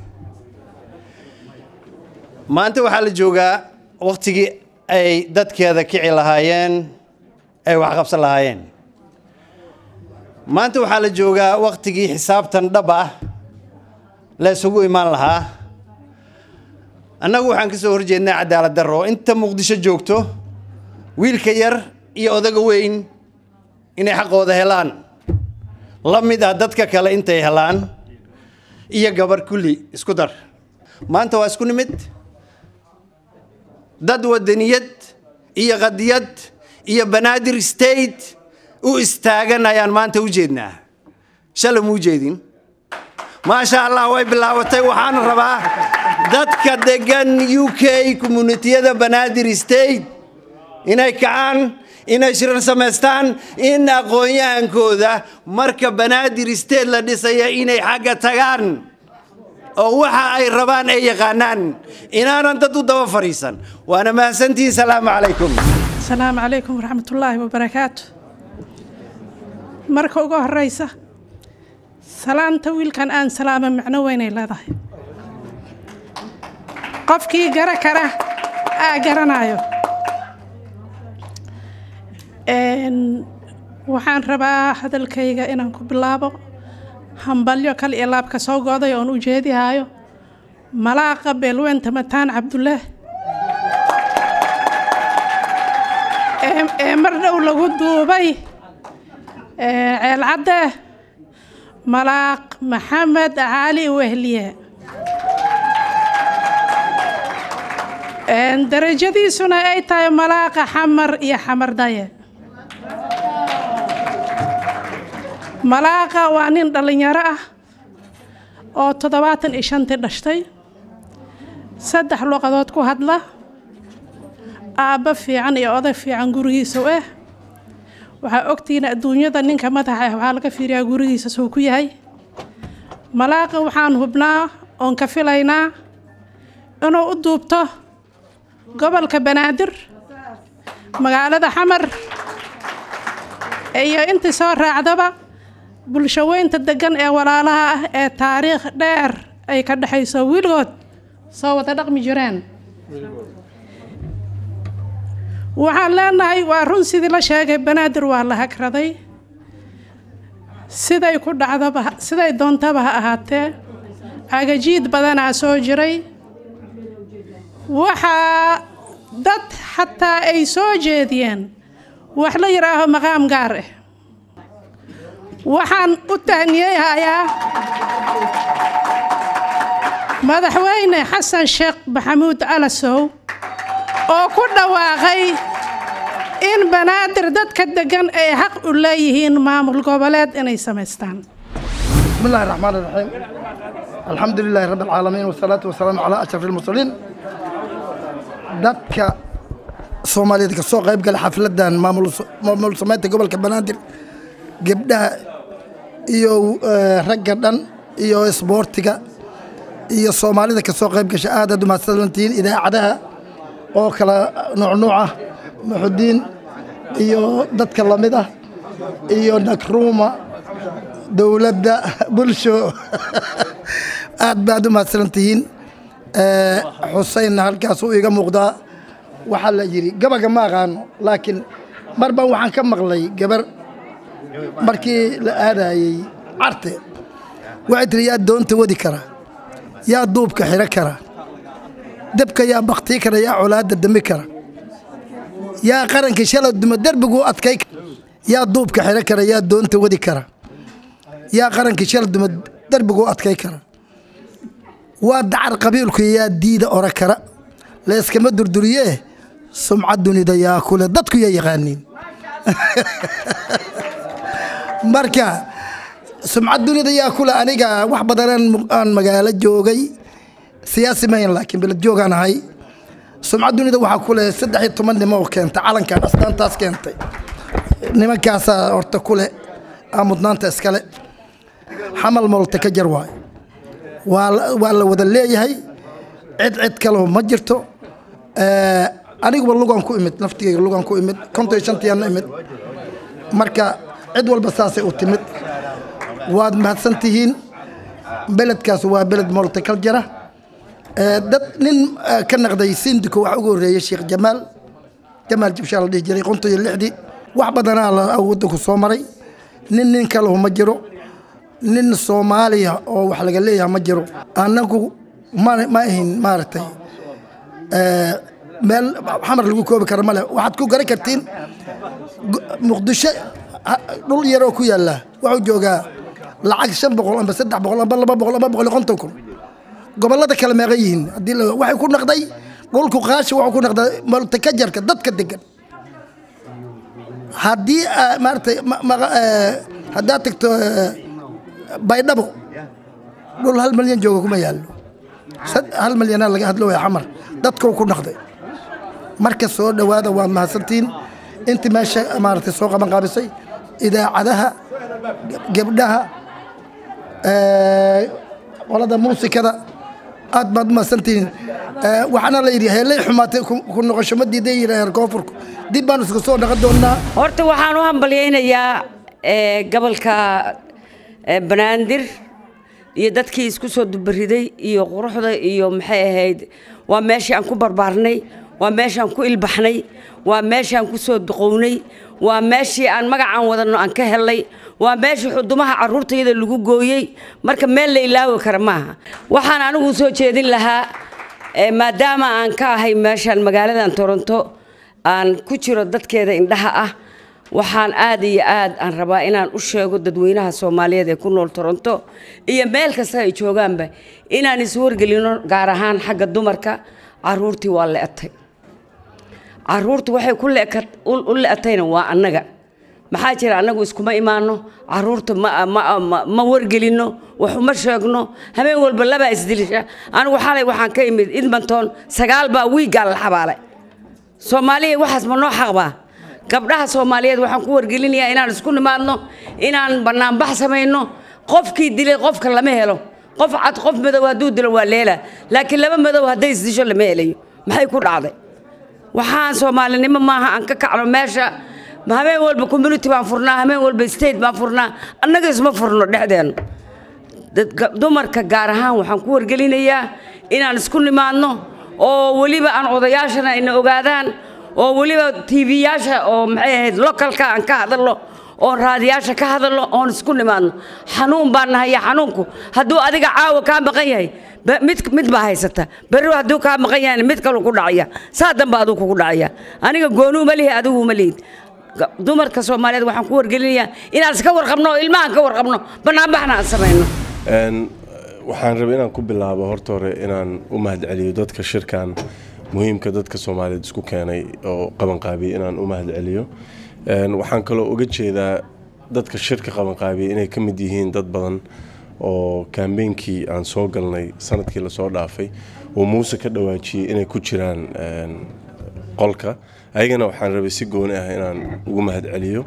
maanta waxaa la joogaa wakhtigii ay dadkeeda kici lahaayeen ay wax qabsan lahaayeen maanta waxaa la joogaa wakhtigii xisaabtan dhab ah la isugu imaan lahaa annagu waxaan ka soo horjeednaa cadaalad darro inta muqdisho joogto wiilka yar iyo odaga weyn inay xaqooda helaan la mid ah dadka kale intay helaan iyo gabarh kulli isku dar maanta waa isku nimid dad wadaniyad iyo qadiyad iyo banaadir state u istaagan ayaan maanta u jeednaa shalay muu jeedin maasha allah way bilaabatay waxaan rabaa dadka degan u k communitiyada banaadir state inay kacaan inay shirar samaystaan in aqoon-yahankooda marka banaadir state la dhisaya inay xagga tagaan oo waxa ay rabaan ay yaqaanaan inaanan dad u daba fadhiisan waana mahadsantihiin salaamu calaykum asalaamu calaykum waraxmatullaahi wabarakaatu marka ugu horeysa salaanta wiilkan aan salaama macno weynay leedahay qofkii gara kara aa garanayo waxaan rabaa hadalkayga inaan ku bilaabo hambalyo kal iyo laabka soo go'day oon u jeedihaayo malaaqa beelweynta mataan cabdullaah ee mar dhow lagu duubay ceelcadde malaaq maxamed cali wehliye darajadiisuna ay tahay malaaqa xamar iyo xamar daye malaaqa waa nin dhallinyaro ah oo toddobaatan iyo shantii dhashtay saddex luqadood ku hadla aabbo fiican iyo oday fiican gurigiisa u ah waxaa ogtihiin adduunyada ninka madaxa ah waxaa laga fiiriyaa gurigiisa suu ku yahay malaaqa waxaan hubnaa oon ka filaynaa inuu u duubto gobolka banaadir magaalada xamar iyo intii soo raacdaba bulshaweynta degan ee walaalaha ah ee taariikh dheer ay ka dhexayso weligood soo wada dhaqmi jireen waxaan leenahay waa run sidii la sheegay banaadir waa la hagraday siday ku dhacdaba siday doontaba ha ahaatee cagajiid badanaa soo jiray waxaa dad xataa ay soo jeediyeen wax la yidhaaho maqaam gaar ah waxaan u tahniyeyhayaa madaxweyne xasan sheekh maxamuud alasow oo ku dhawaaqay in banaadir dadka degan ay xaq u leeyihiin maamul goboleed inay samaystaan بسم الله الرحمن الرحيم الحمد لله رب العالمين والصلاة والسلام على أشرف المرسلين dadka soomaaliyeed ka soo qayb gala xafladan maamul maamul samaynta gobolka banaadir gabdhaha iyo eh, ragga dhan iyo isboortiga iyo soomaalida ka soo qayb gasha aad aad u mahadsantihiin idaacadaha oo kala nuucnuuc ah muxudiin iyo dadka lamid ah iyo nakruuma dowladda bulsho aad baad u mahadsantihiin Eh, xuseynna halkaasuu iiga muuqdaa waxaa la yidhi gabaga ma aqaano laakiin mar baan waxaan ka maqlay gabar markii la aadayey carte waxay tiri yaa doonta wadi kara yaa duubka xiro kara dabka yaa baktii kara yaa colaadda dami kara yaa qaranka shala duma derbigu adkay kara yaa duubka xiro kara yaa doonta wadi kara yaa qaranka shala duma derbigu adkay kara waa dacar qabiilku yaa diida ora kara layskama durduriyee sumcad dunida yaa kule dadku yaa yaqaaniin marka sumcad dunida yaa kule aniga wax badanaan mu- aan magaalo joogay siyaasi mahayn laakiin beled joogaan ahay sumcad dunida waxaa kule saddex iyo toban nimo oo keentay calankan astaantaas keentay nimankaasaa horta kule aa mudnaanta iskale xamal moolta ka jar waayo waa la- waa la wada leeyahay cid cid kaleho ma jirto Eh, aniguba lugaan ku imid naftigayga lugaan ku imid konton iyo shantiyaana imid marka cid walba saasay u timid waad mahadsan tihiin beledkaas waa beled multiculture Eh, dad nin eh, ka naqday sindiko waxa ugu horreeyey sheekh jamaal jamaal jibshaa la dhihi jiray konton iyo lixdii wax badanaa la waddanku soo maray nin nin kalehu ma jiro nin soomaaliya oo wax laga leeyahay ma jiro annagu ma ma ahin maaragtay eh, meel xamar lagu koobi kara male waxaad ku garan kartiin gu- muqdisho ha- dhul yaroo ku yaalla wuxuu joogaa lacag shan boqol amba saddex boqol amba laba boqol amba boqol iyo konton kun gobollada kale meeqa yihiin haddii la- waxay ku naqday dhulku qaashi wuxuu ku naqday multikajarka dadka degan haddii ah, maaragtay ma- ma- eh, haddaad tagto eh, baydhabo dhul hal malyan jooga kuma yaallo sad- hal malyanaa laga hadlooya xamar dadkuu ku naqday marka soo dhowaada waad mahadsantihiin intii meesha maaragtay soo qaban qaabisay idaacadaha gabdhaha eh, qolada muusikada aad baad u mahadsantihiin Eh, waxaana la yidhi heelay xumaatay ku ku noqosho ma diiday yidhaaheen koonfurku dib baan isku soo dhaqan doonaa horta waxaan u hambalyaynayaa eh, gobolka eh, banaadir iyo dadkii isku soo dubariday iyo quruxda iyo maxay ahayd waa meeshii aan ku barbaarnay waa meeshii aan ku ilbaxnay waa meeshii aan ku soo duqownay waa meeshii aan magacaan wadano aan ka helnay waa meeshii xudumaha caruurtayada lagu gooyey marka meel la ilaawi kara maaha waxaan anigu soo jeedin lahaa eh, maadaama aan ka ahay meeshaan magaaladan toronto aan ku jiro dadkeeda indhaha ah waxaan aad iyo aad aan rabaa inaan u sheego dadweynaha soomaaliyeed ee ku nool toronto iyo meel kasta ay joogaanba inaan iswargelino gaar ahaan xagga dumarka caruurtii waa le'atay caruurtu waxay ku leeka- u u le'atayna waa annaga maxaa jira annagu iskuma imaano caruurta ma, ma, ma, ma wargelino wax uma sheegno habeen walba labaa isdilisha anigu xalay waxaan ka imid edmonton sagaal baa wiiggaa la xabaalay soomaaliya waxaas ma noo xaqbaa gabdhaha soomaaliyeed waxaan ku wargelinayaa inaan isku nimaadno inaan banaanbax samayno qofkii dilay qofka lama helo qof cad qof madow hadduu dilo waa leela laakiin laba madow hadday isdisho lama helayo maxay ku dhacday waxaan soomaalinimo maaha aan ka kacno meesha ma habeen walba community baan furnaa habeen walba state baan furnaa annaga isma furno dhexdeenna dadka dumarka gaar ahaan waxaan ku wargelinayaa inaan isku nimaadno oo weliba aan odayaashana ina ogaadaan oo weliba tv-yaasha oo maxay ahayd localka aan ka hadalno oon raadiyaasha ka hadalno oon isku nimaadno xanuun baan nahaya xanuunku hadduu adiga caawa kaa maqan yahay ba- mid mid baa haysata berri hadduu kaa maqan yahayna mid kaluu ku dhacaya saa danba aduu kugu dhacaya aniga goonuu ma lihi adigu ma lihid Ga- dumarka soomaaliyeed waxaan ku wargelinayaa inaan iska warqabno oo ilmahan ka warqabno banaanbaxna aan samayno Een, waxaan rabay inaan ku bilaabo horta hore inaan u mahadceliyo dadka shirkan muhiimka dadka soomaaliyeed isku keenay oo qabanqaabiyey inaan u mahadceliyo Een, waxaan kaloo uga jeedaa dadka shirka qabanqaabiyey inay ka mid yihiin dad badan oo kambeynkii aan soo galnay sanadkii lasoo dhaafay oo muuse ka dhawaajiyey inay ku jiraan een, qolka ayagana waxaan rabay si gooni ah inaan ugu mahadceliyo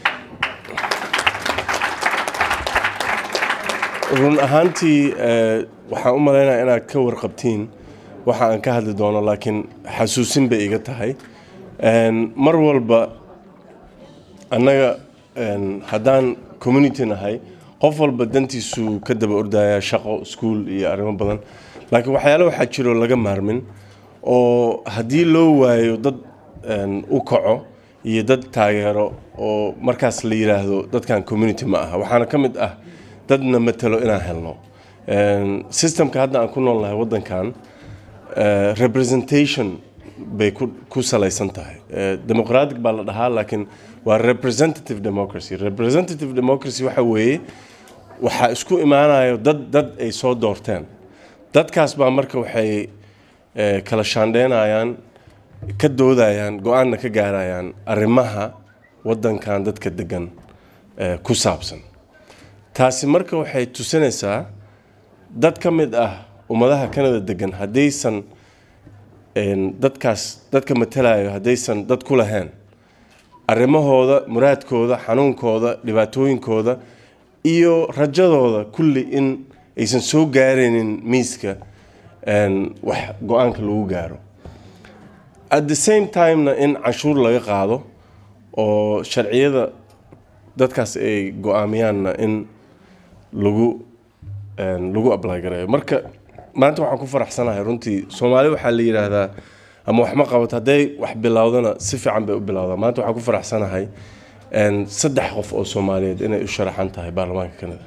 run ahaantii eh, waxaan u maleynayaa inaad ka warqabtiin waxa aan ka hadli doono laakiin xasuusin bay iga tahay Een, mar walba annaga een, haddaan community nahay qof walba dantiisuu ka daba ordaya shaqo iskuul iyo arrimo badan laakiin waxyaale waxaa jiro laga maarmin oo haddii loo waayo dad een, u kaco iyo dad taageero oo markaas la yiraahdo dadkan community ma aha waxaana ka mid ah dadna matalo inaan helno Een, systemka hadda aan ku noolnahay waddankan eh, representation bay ku ku salaysan tahay Eh, democratic baa la dhahaa laakiin waa representative democracy representative democracy waxa weeye waxaa isku imaanayo dad dad ay soo doorteen dadkaas baa marka waxay eh, kala shaandheynayaan ka doodayaan go-aanna ka gaarayaan arrimaha waddankan dadka degan eh, ku saabsan taasi marka waxay tusinaysaa dad ka mid ah ummadaha kanada degan haddaysan een, dadkaas dadka matalayo haddaysan dad ku lahayn arrimahooda muraadkooda xanuunkooda dhibaatooyinkooda iyo rajadooda kulli in aysan soo gaaraynin miiska een, wax go-aanka lagu gaaro at the same timena in canshuur laga qaado oo sharciyada dadkaas ay go-aamiyaanna in lagu een, lagu apply gareeyo marka maanta waxaan ku faraxsanahay runtii soomaali waxaa la yidhaahdaa ama wax ma qabato hadday wax bilowdana si fiican bay u bilowdaa maanta waxaan ku faraxsanahay een, saddex qof oo soomaaliyeed inay u sharaxan tahay baarlamaanka kanada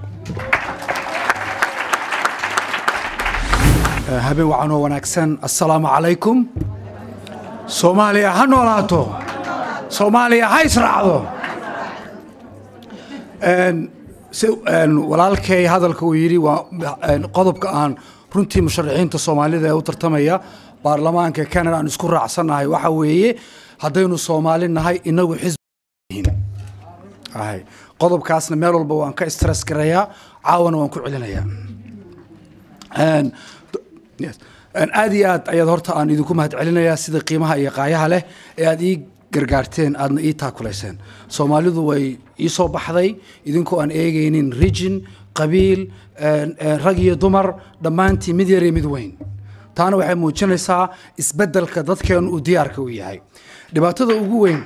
habeen wacanoo wanaagsan assalaamu calaykum soomaaliya ha noolaato soomaaliya ha israacdo Een, si- een, walaalkay hadalka uu yidhi waa een, qodobka aan runtii musharaxiinta soomaalida ee u tartamaya baarlamaanka canada aan isku raacsannahay waxa weeye haddaynu soomaali nahay inagu xisbi ahay qodobkaasna meel walba waan ka stress garayaa caawana waan ku celinayaa Een, Yes. Een, aad iyo aad ayaad horta aan idinku mahad celinayaa sida qiimaha iyo qaayaha leh ee aad ii gargaarteen aadna ii taakulayseen soomaalidu way ii soo baxday idinkoo aan eegaynin region qabiil een, een, rag iyo dumar dhammaantii mid yar iyo mid weyn taana waxay muujinaysaa isbeddelka dadkeenu uu diyaarka u yahay dhibaatada ugu weyn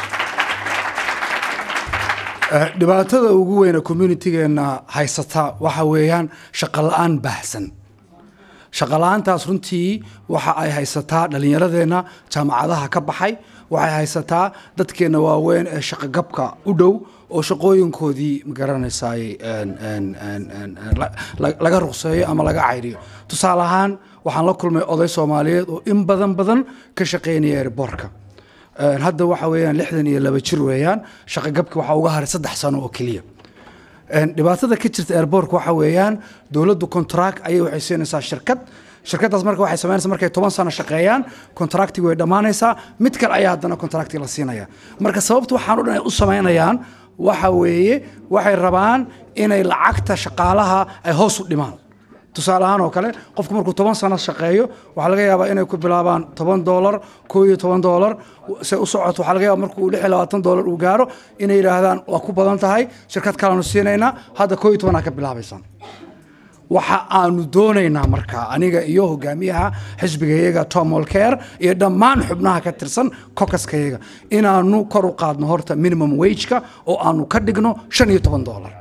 Eh, dhibaatada ugu weyn ee communitigeena haysata waxa weeyaan shaqo la-aan baahsan shaqo la-aantaas runtii waxa ay haysataa dhallinyaradeenna jaamacadaha ka baxay waxay haysataa dadkeenna waaweyn ee shaqogabka u dhow oo shaqooyinkoodii magaranaysaay een, een, een, een, een, la- la- laga ruqseeyo ama laga cayriyo tusaale ahaan waxaan la kulmay oday soomaaliyeed oo in badan badan ka shaqeynaya airbortka Een, hadda waxa weeyaan lixdan iyo laba jir weeyaan shaqogabki waxaa uga haray saddex sano oo keliya Een, dhibaatada ka jirta airbortka waxa weeyaan dowladdu contract ayay waxay siinaysaa shirkad shirkadaas marka waxay samaynaysaa markay toban sano shaqeeyaan contractiga way dhammaanaysaa mid kale ayaa haddana contracti la siinaya marka sababta waxaan o dhan ay u samaynayaan waxa weeye waxay rabaan inay lacagta shaqaalaha ay hoos u dhimaan tusaale ahaan oo kale qofku markuu toban sano shaqeeyo waxaa laga yaabaa inay ku bilaabaan toban doolar koo iyo toban doolar se u socoto waxaa laga yaabaa markuu lix iyo labaatan doolar uu gaaro inay yidhaahdaan waa ku badan tahay shirkad kaleanu siinaynaa hadda koo iyo tobanaa ka bilaabaysaan waxa aanu doonaynaa markaa aniga iyo hogaamiyaha xisbigayaga tom olker iyo dhammaan xubnaha ka tirsan kokaskayaga inaanu kor u qaadno horta minimum wageka oo aanu ka dhigno shan iyo toban dolar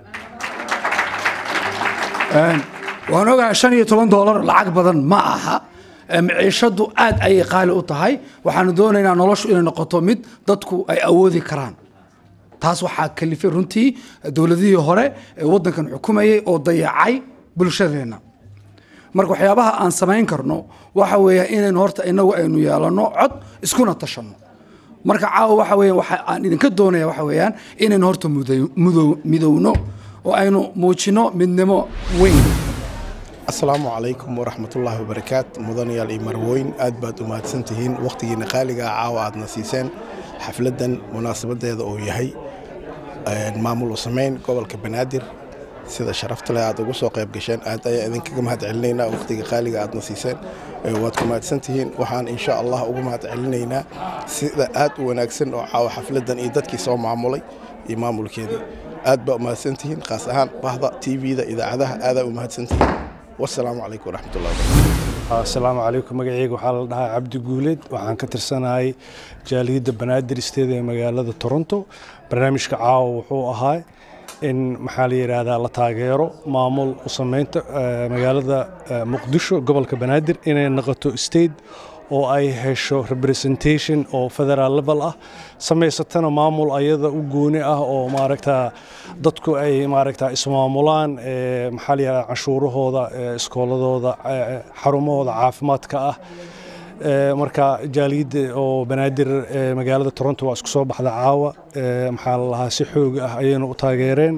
waan ogahay shan iyo toban dolar lacag badan ma aha maciishadu aad ayay qaali u tahay waxaanu doonaynaa noloshu inay noqoto mid dadku ay awoodi karaan taas waxaa kalifay runtii dowladihii hore ee waddankan xukumayay oo dayacay bulshadeenna marka waxyaabaha aan samayn karno waxa weeya inaynu horta inagu aynu yeelano cod iskuna tashanno marka caawa waxa weeya waxa aan idinka doonaya waxa weeyaan inaynu horta mudo- mudo- midowno oo aynu muujino midnimo weyn asalaamu calaykum waraxmatullaahi wabarakaat mudanayaal iyo marwooyin aad baad u mahadsantihiin wakhtigiina qaaliga ah caawa aadna siiseen xafladdan munaasabadeeda oo yahay maamul u samayn gobolka banaadir sida sharafta leh aad ugu soo qayb gasheen aad ayaa idinkaga mahad celinaynaa wakhtiga qaaliga aadna siiseen waad ku mahadsantihiin waxaan insha allah ugu mahad celinaynaa sida aad u wanaagsan oo caawa xafladdan iyo dadkii soo maamulay iyo maamulkeedii aad baa u mahadsantihiin khaas ahaan bahda tvda idaacadaha aadaa u mahadsantihiin wasalaamu calaykum waraxmatullahi wabarakatu asalaamu calaykum magacayga waxaa la dhahaa cabdi guuleed waxaan ka tirsanahay jaaliyadda banaadir isteeda ee magaalada toronto barnaamijka caawa wuxuu ahaa in maxaa la yidhaahdaa la taageero maamul u sameynta magaalada muqdisho gobolka banaadir inay noqoto state oo ay hesho representation oo federal level ah samaysatana maamul ayada u gooni ah oo maaragta dadku ay maaragta ismaamulaan maxaa la yidhahdaa canshuurahooda iskooladooda xarumahooda caafimaadka ah marka jaaliyadda oo banaadir magaalada toronto waa isku soo baxda caawa maxaa la lahaa si xoog ah ayayna u taageereen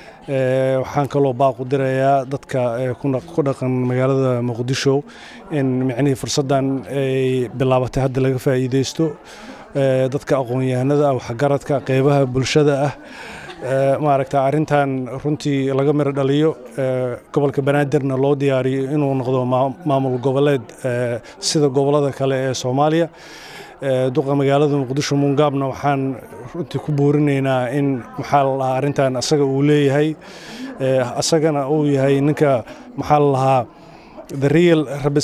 waxaan kaloo baaqu dirayaa dadka ku dhaqan magaalada muqdisho in micnihii fursaddan ay bilaabatay hadda laga faa'iideysto dadka aqoon-yahanada ah waxgaradka qeybaha bulshada ah maaragta arrintan runtii laga miro dhaliyo gobolka banaadirna loo diyaariyo inuu noqdo maamul goboleed sida gobolada kale ee soomaaliya duqa magaalada muqdisho mungaabna waxaan runtii ku boorinaynaa in maxaa la lahaa arrintan asaga uu leeyahay asagana uu yahay ninka maxaa la lahaa the real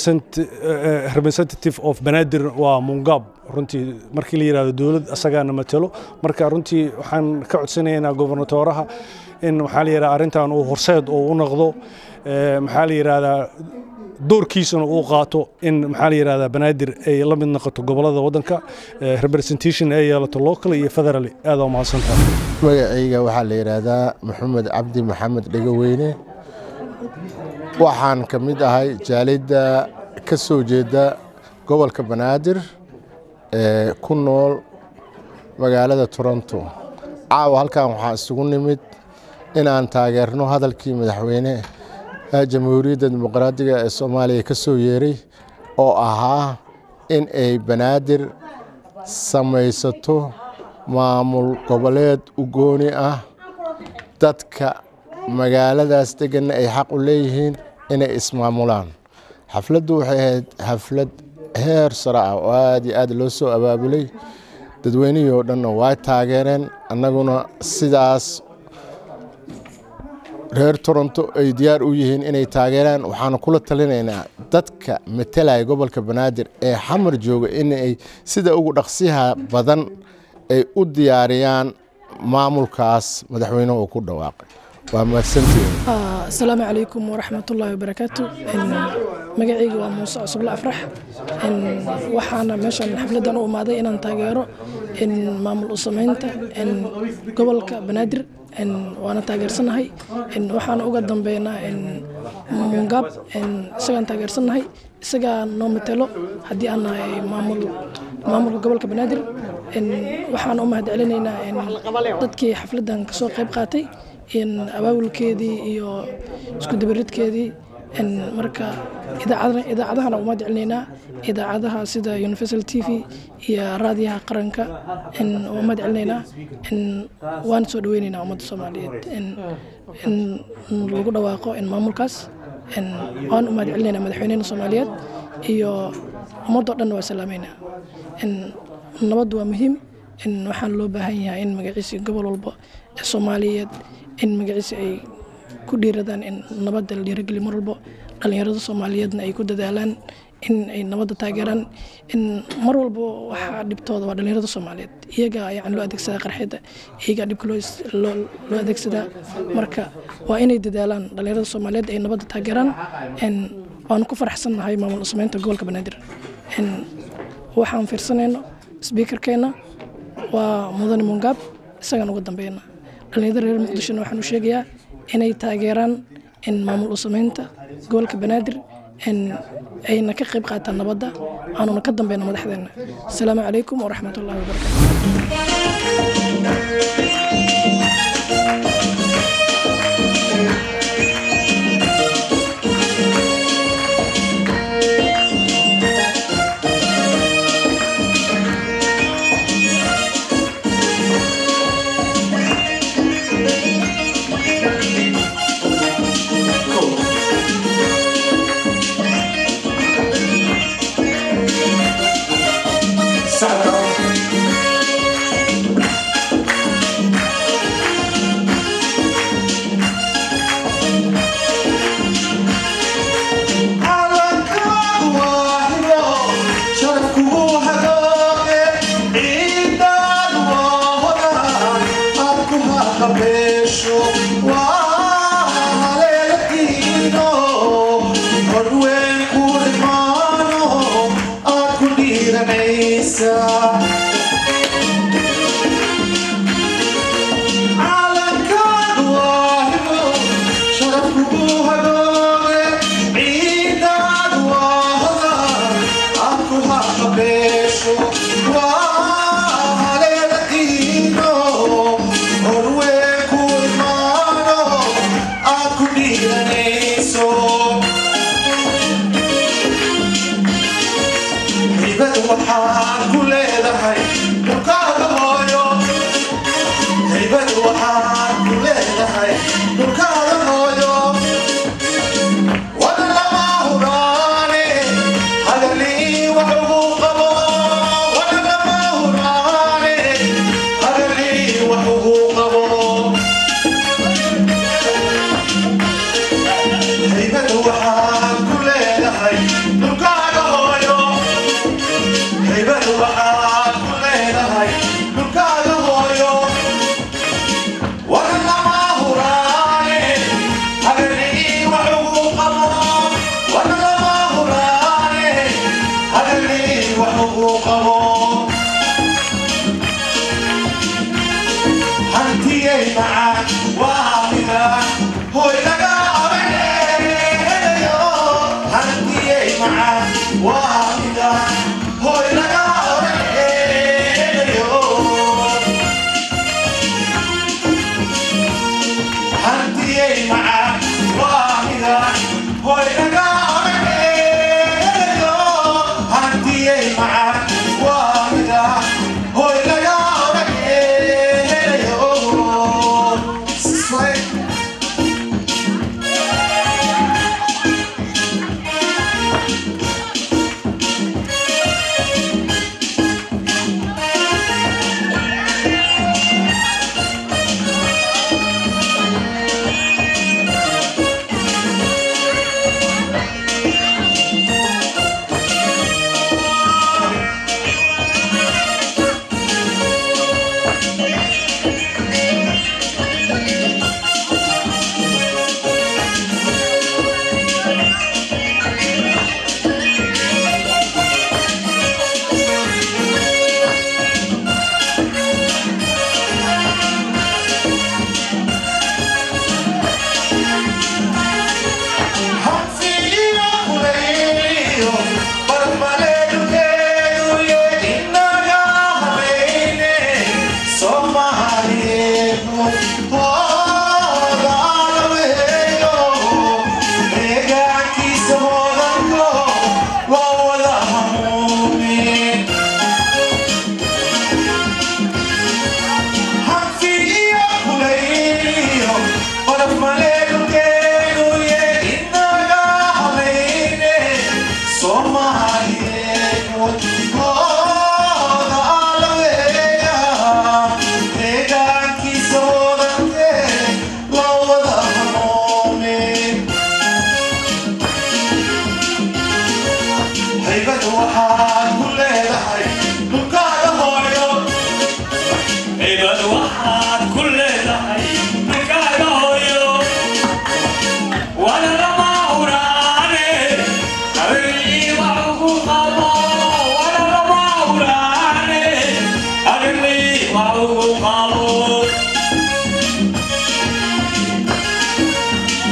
representative of banaadir waa mungaab runtii markii la yidhahdo dowlad asagaana matalo marka runtii waxaan ka codsanaynaa gobernatooraha in maxaa la yidhahdaa arrintan uu horseed oo u noqdo maxaa la yidhahdaa doorkiisana uu qaato in maxaa la yidhahdaa banaadir ay la mid noqoto gobolada waddanka representation ay yeelato local iyo federal aad waa mahadsantahay magacayga waxaa la yidhaahdaa maxamed cabdi maxamed dhegaweyne waxaan ka mid ahay jaalidda ka soo jeeda gobolka banaadir ee ku nool magaalada toronto caawa halkan waxaa isugu nimid inaan taageerno hadalkii madaxweyne jamhuuriyadda dimuqraadiga ee soomaaliya ka soo yeeray oo ahaa in ay banaadir samaysato maamul goboleed u gooni ah dadka magaaladaas deganna ay xaq u leeyihiin inay ismaamulaan xafladdu waxay ahayd xaflad heer sare ah oo aad iyo aad loo soo abaabulay dadweynihii oo dhanna waa taageereen annaguna sidaas reer toronto ay diyaar u yihiin inay taageeraan waxaanu kula talinaynaa dadka matalaya gobolka banaadir ee xamar jooga inay sida ugu dhaqsiyaha badan ay u diyaariyaan maamulkaas madaxweynuhu uu ku dhawaaqay waa mahadsantihiin asalaamu calaykum waraxmatullaahi wabarakaatu magacayga waa muuse cusuble afrax waxaana meeshan xafladdan u imaaday inaan taageero maamul u samaynta gobolka banaadir waana taageersanahay waxaana uga dambeynaa mungaab isagaan taageersanahay isagaa noo matelo haddii aan nahay maamulka gobolka banaadir waxaan u mahad celinaynaa dadkii xafladdan kasoo qayb qaatay abaabulkeedii iyo isku dabaridkeedii marka idaacadahana umahad celinaynaa idaacadaha sida universal t v iyo raadiyaha qaranka waa umahad celinaynaa waan soo dhaweynaynaa ummadda soomaaliyeed in lagu dhawaaqo maamulkaas waan umahad celinaynaa madaxweynena soomaaliyeed iyo ummadoo dhanna waa salaameynaa nabaddu waa muhiim waxaan loo baahan yahay in magaciisi gobol walba ee soomaaliyeed in magaciisi ay ku dhiiradaan in nabadda la dhiirageliyo mar walbo dhallinyarada soomaaliyeedna ay ku dadaalaan in ay nabadda taageeraan in mar walbo waxaa dhibtooda waa dhallinyarada soomaaliyeed iyaga yani loo adeegsadaa qarxidda iyagaa dhibka loo is- loo loo adeegsadaa marka waa inay dadaalaan dhallinyarada soomaaliyeed ay nabadda taageeraan En waanu ku faraxsannahay maamul sameynta gobolka banaadir En waxaan fiirsanayno sbiikarkeena waa mudane mungaab isagaan uga dambeeyna dhallinyarada reer muqdishona waxaan u sheegayaa inay taageeraan in maamul u sameynta gobolka banaadir in ayna ka qayb qaataan nabadda aanuna ka dambeyna madaxdeena asalaamu calaykum waraxmat ullahi wabarakatu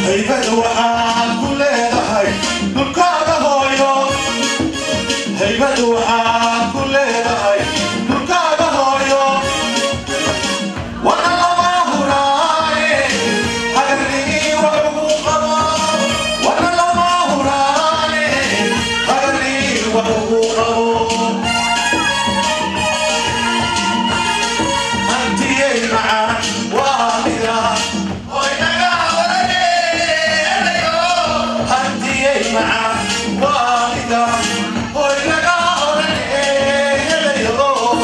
haybad waxaad ku leedahay dhulkaaga hooyo haybad waxaad ku leedahay dhulkaaga hooyo wana lama huraaye hagarlii wax ugu qabo wana lama huraaye hagarlii wax ugu qabo hantiyey macaan waa mida hoy naga odhaneelayo hantiyey macaan waa mida hoy naga odhaneelayo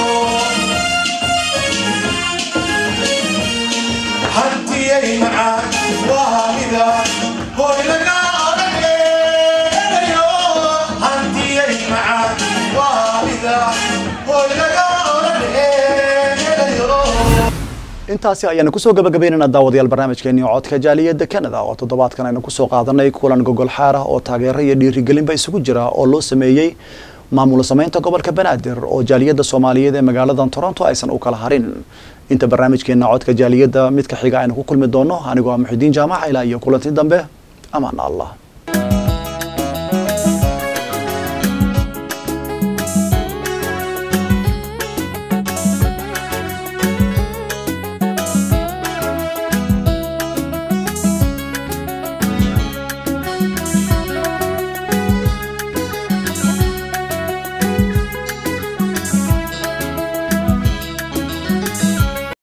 hantiyey macaan waa mida hoy naga odhaneelayo hantiyey macaan waa mida hoy naga odhaneelayo intaasi ayaanu kusoo gabagabaynaynaa daawadayaal barnaamijkeennii codka jaaliyadda canada oo toddobaadkan aynu kusoo qaadanay kulan gogol xaar ah oo taageero iyo dhiirigelinba isugu jira oo loo sameeyey maamul samaynta gobolka banaadir oo jaaliyadda soomaaliyeed ee magaaladan toronto aysan u kala harin inta barnaamijkeena codka jaaliyadda midka xiga aynu ku kulmi doono anigoo ah muxidiin jaamaca ilaa iyo kulanti dambe amaan allah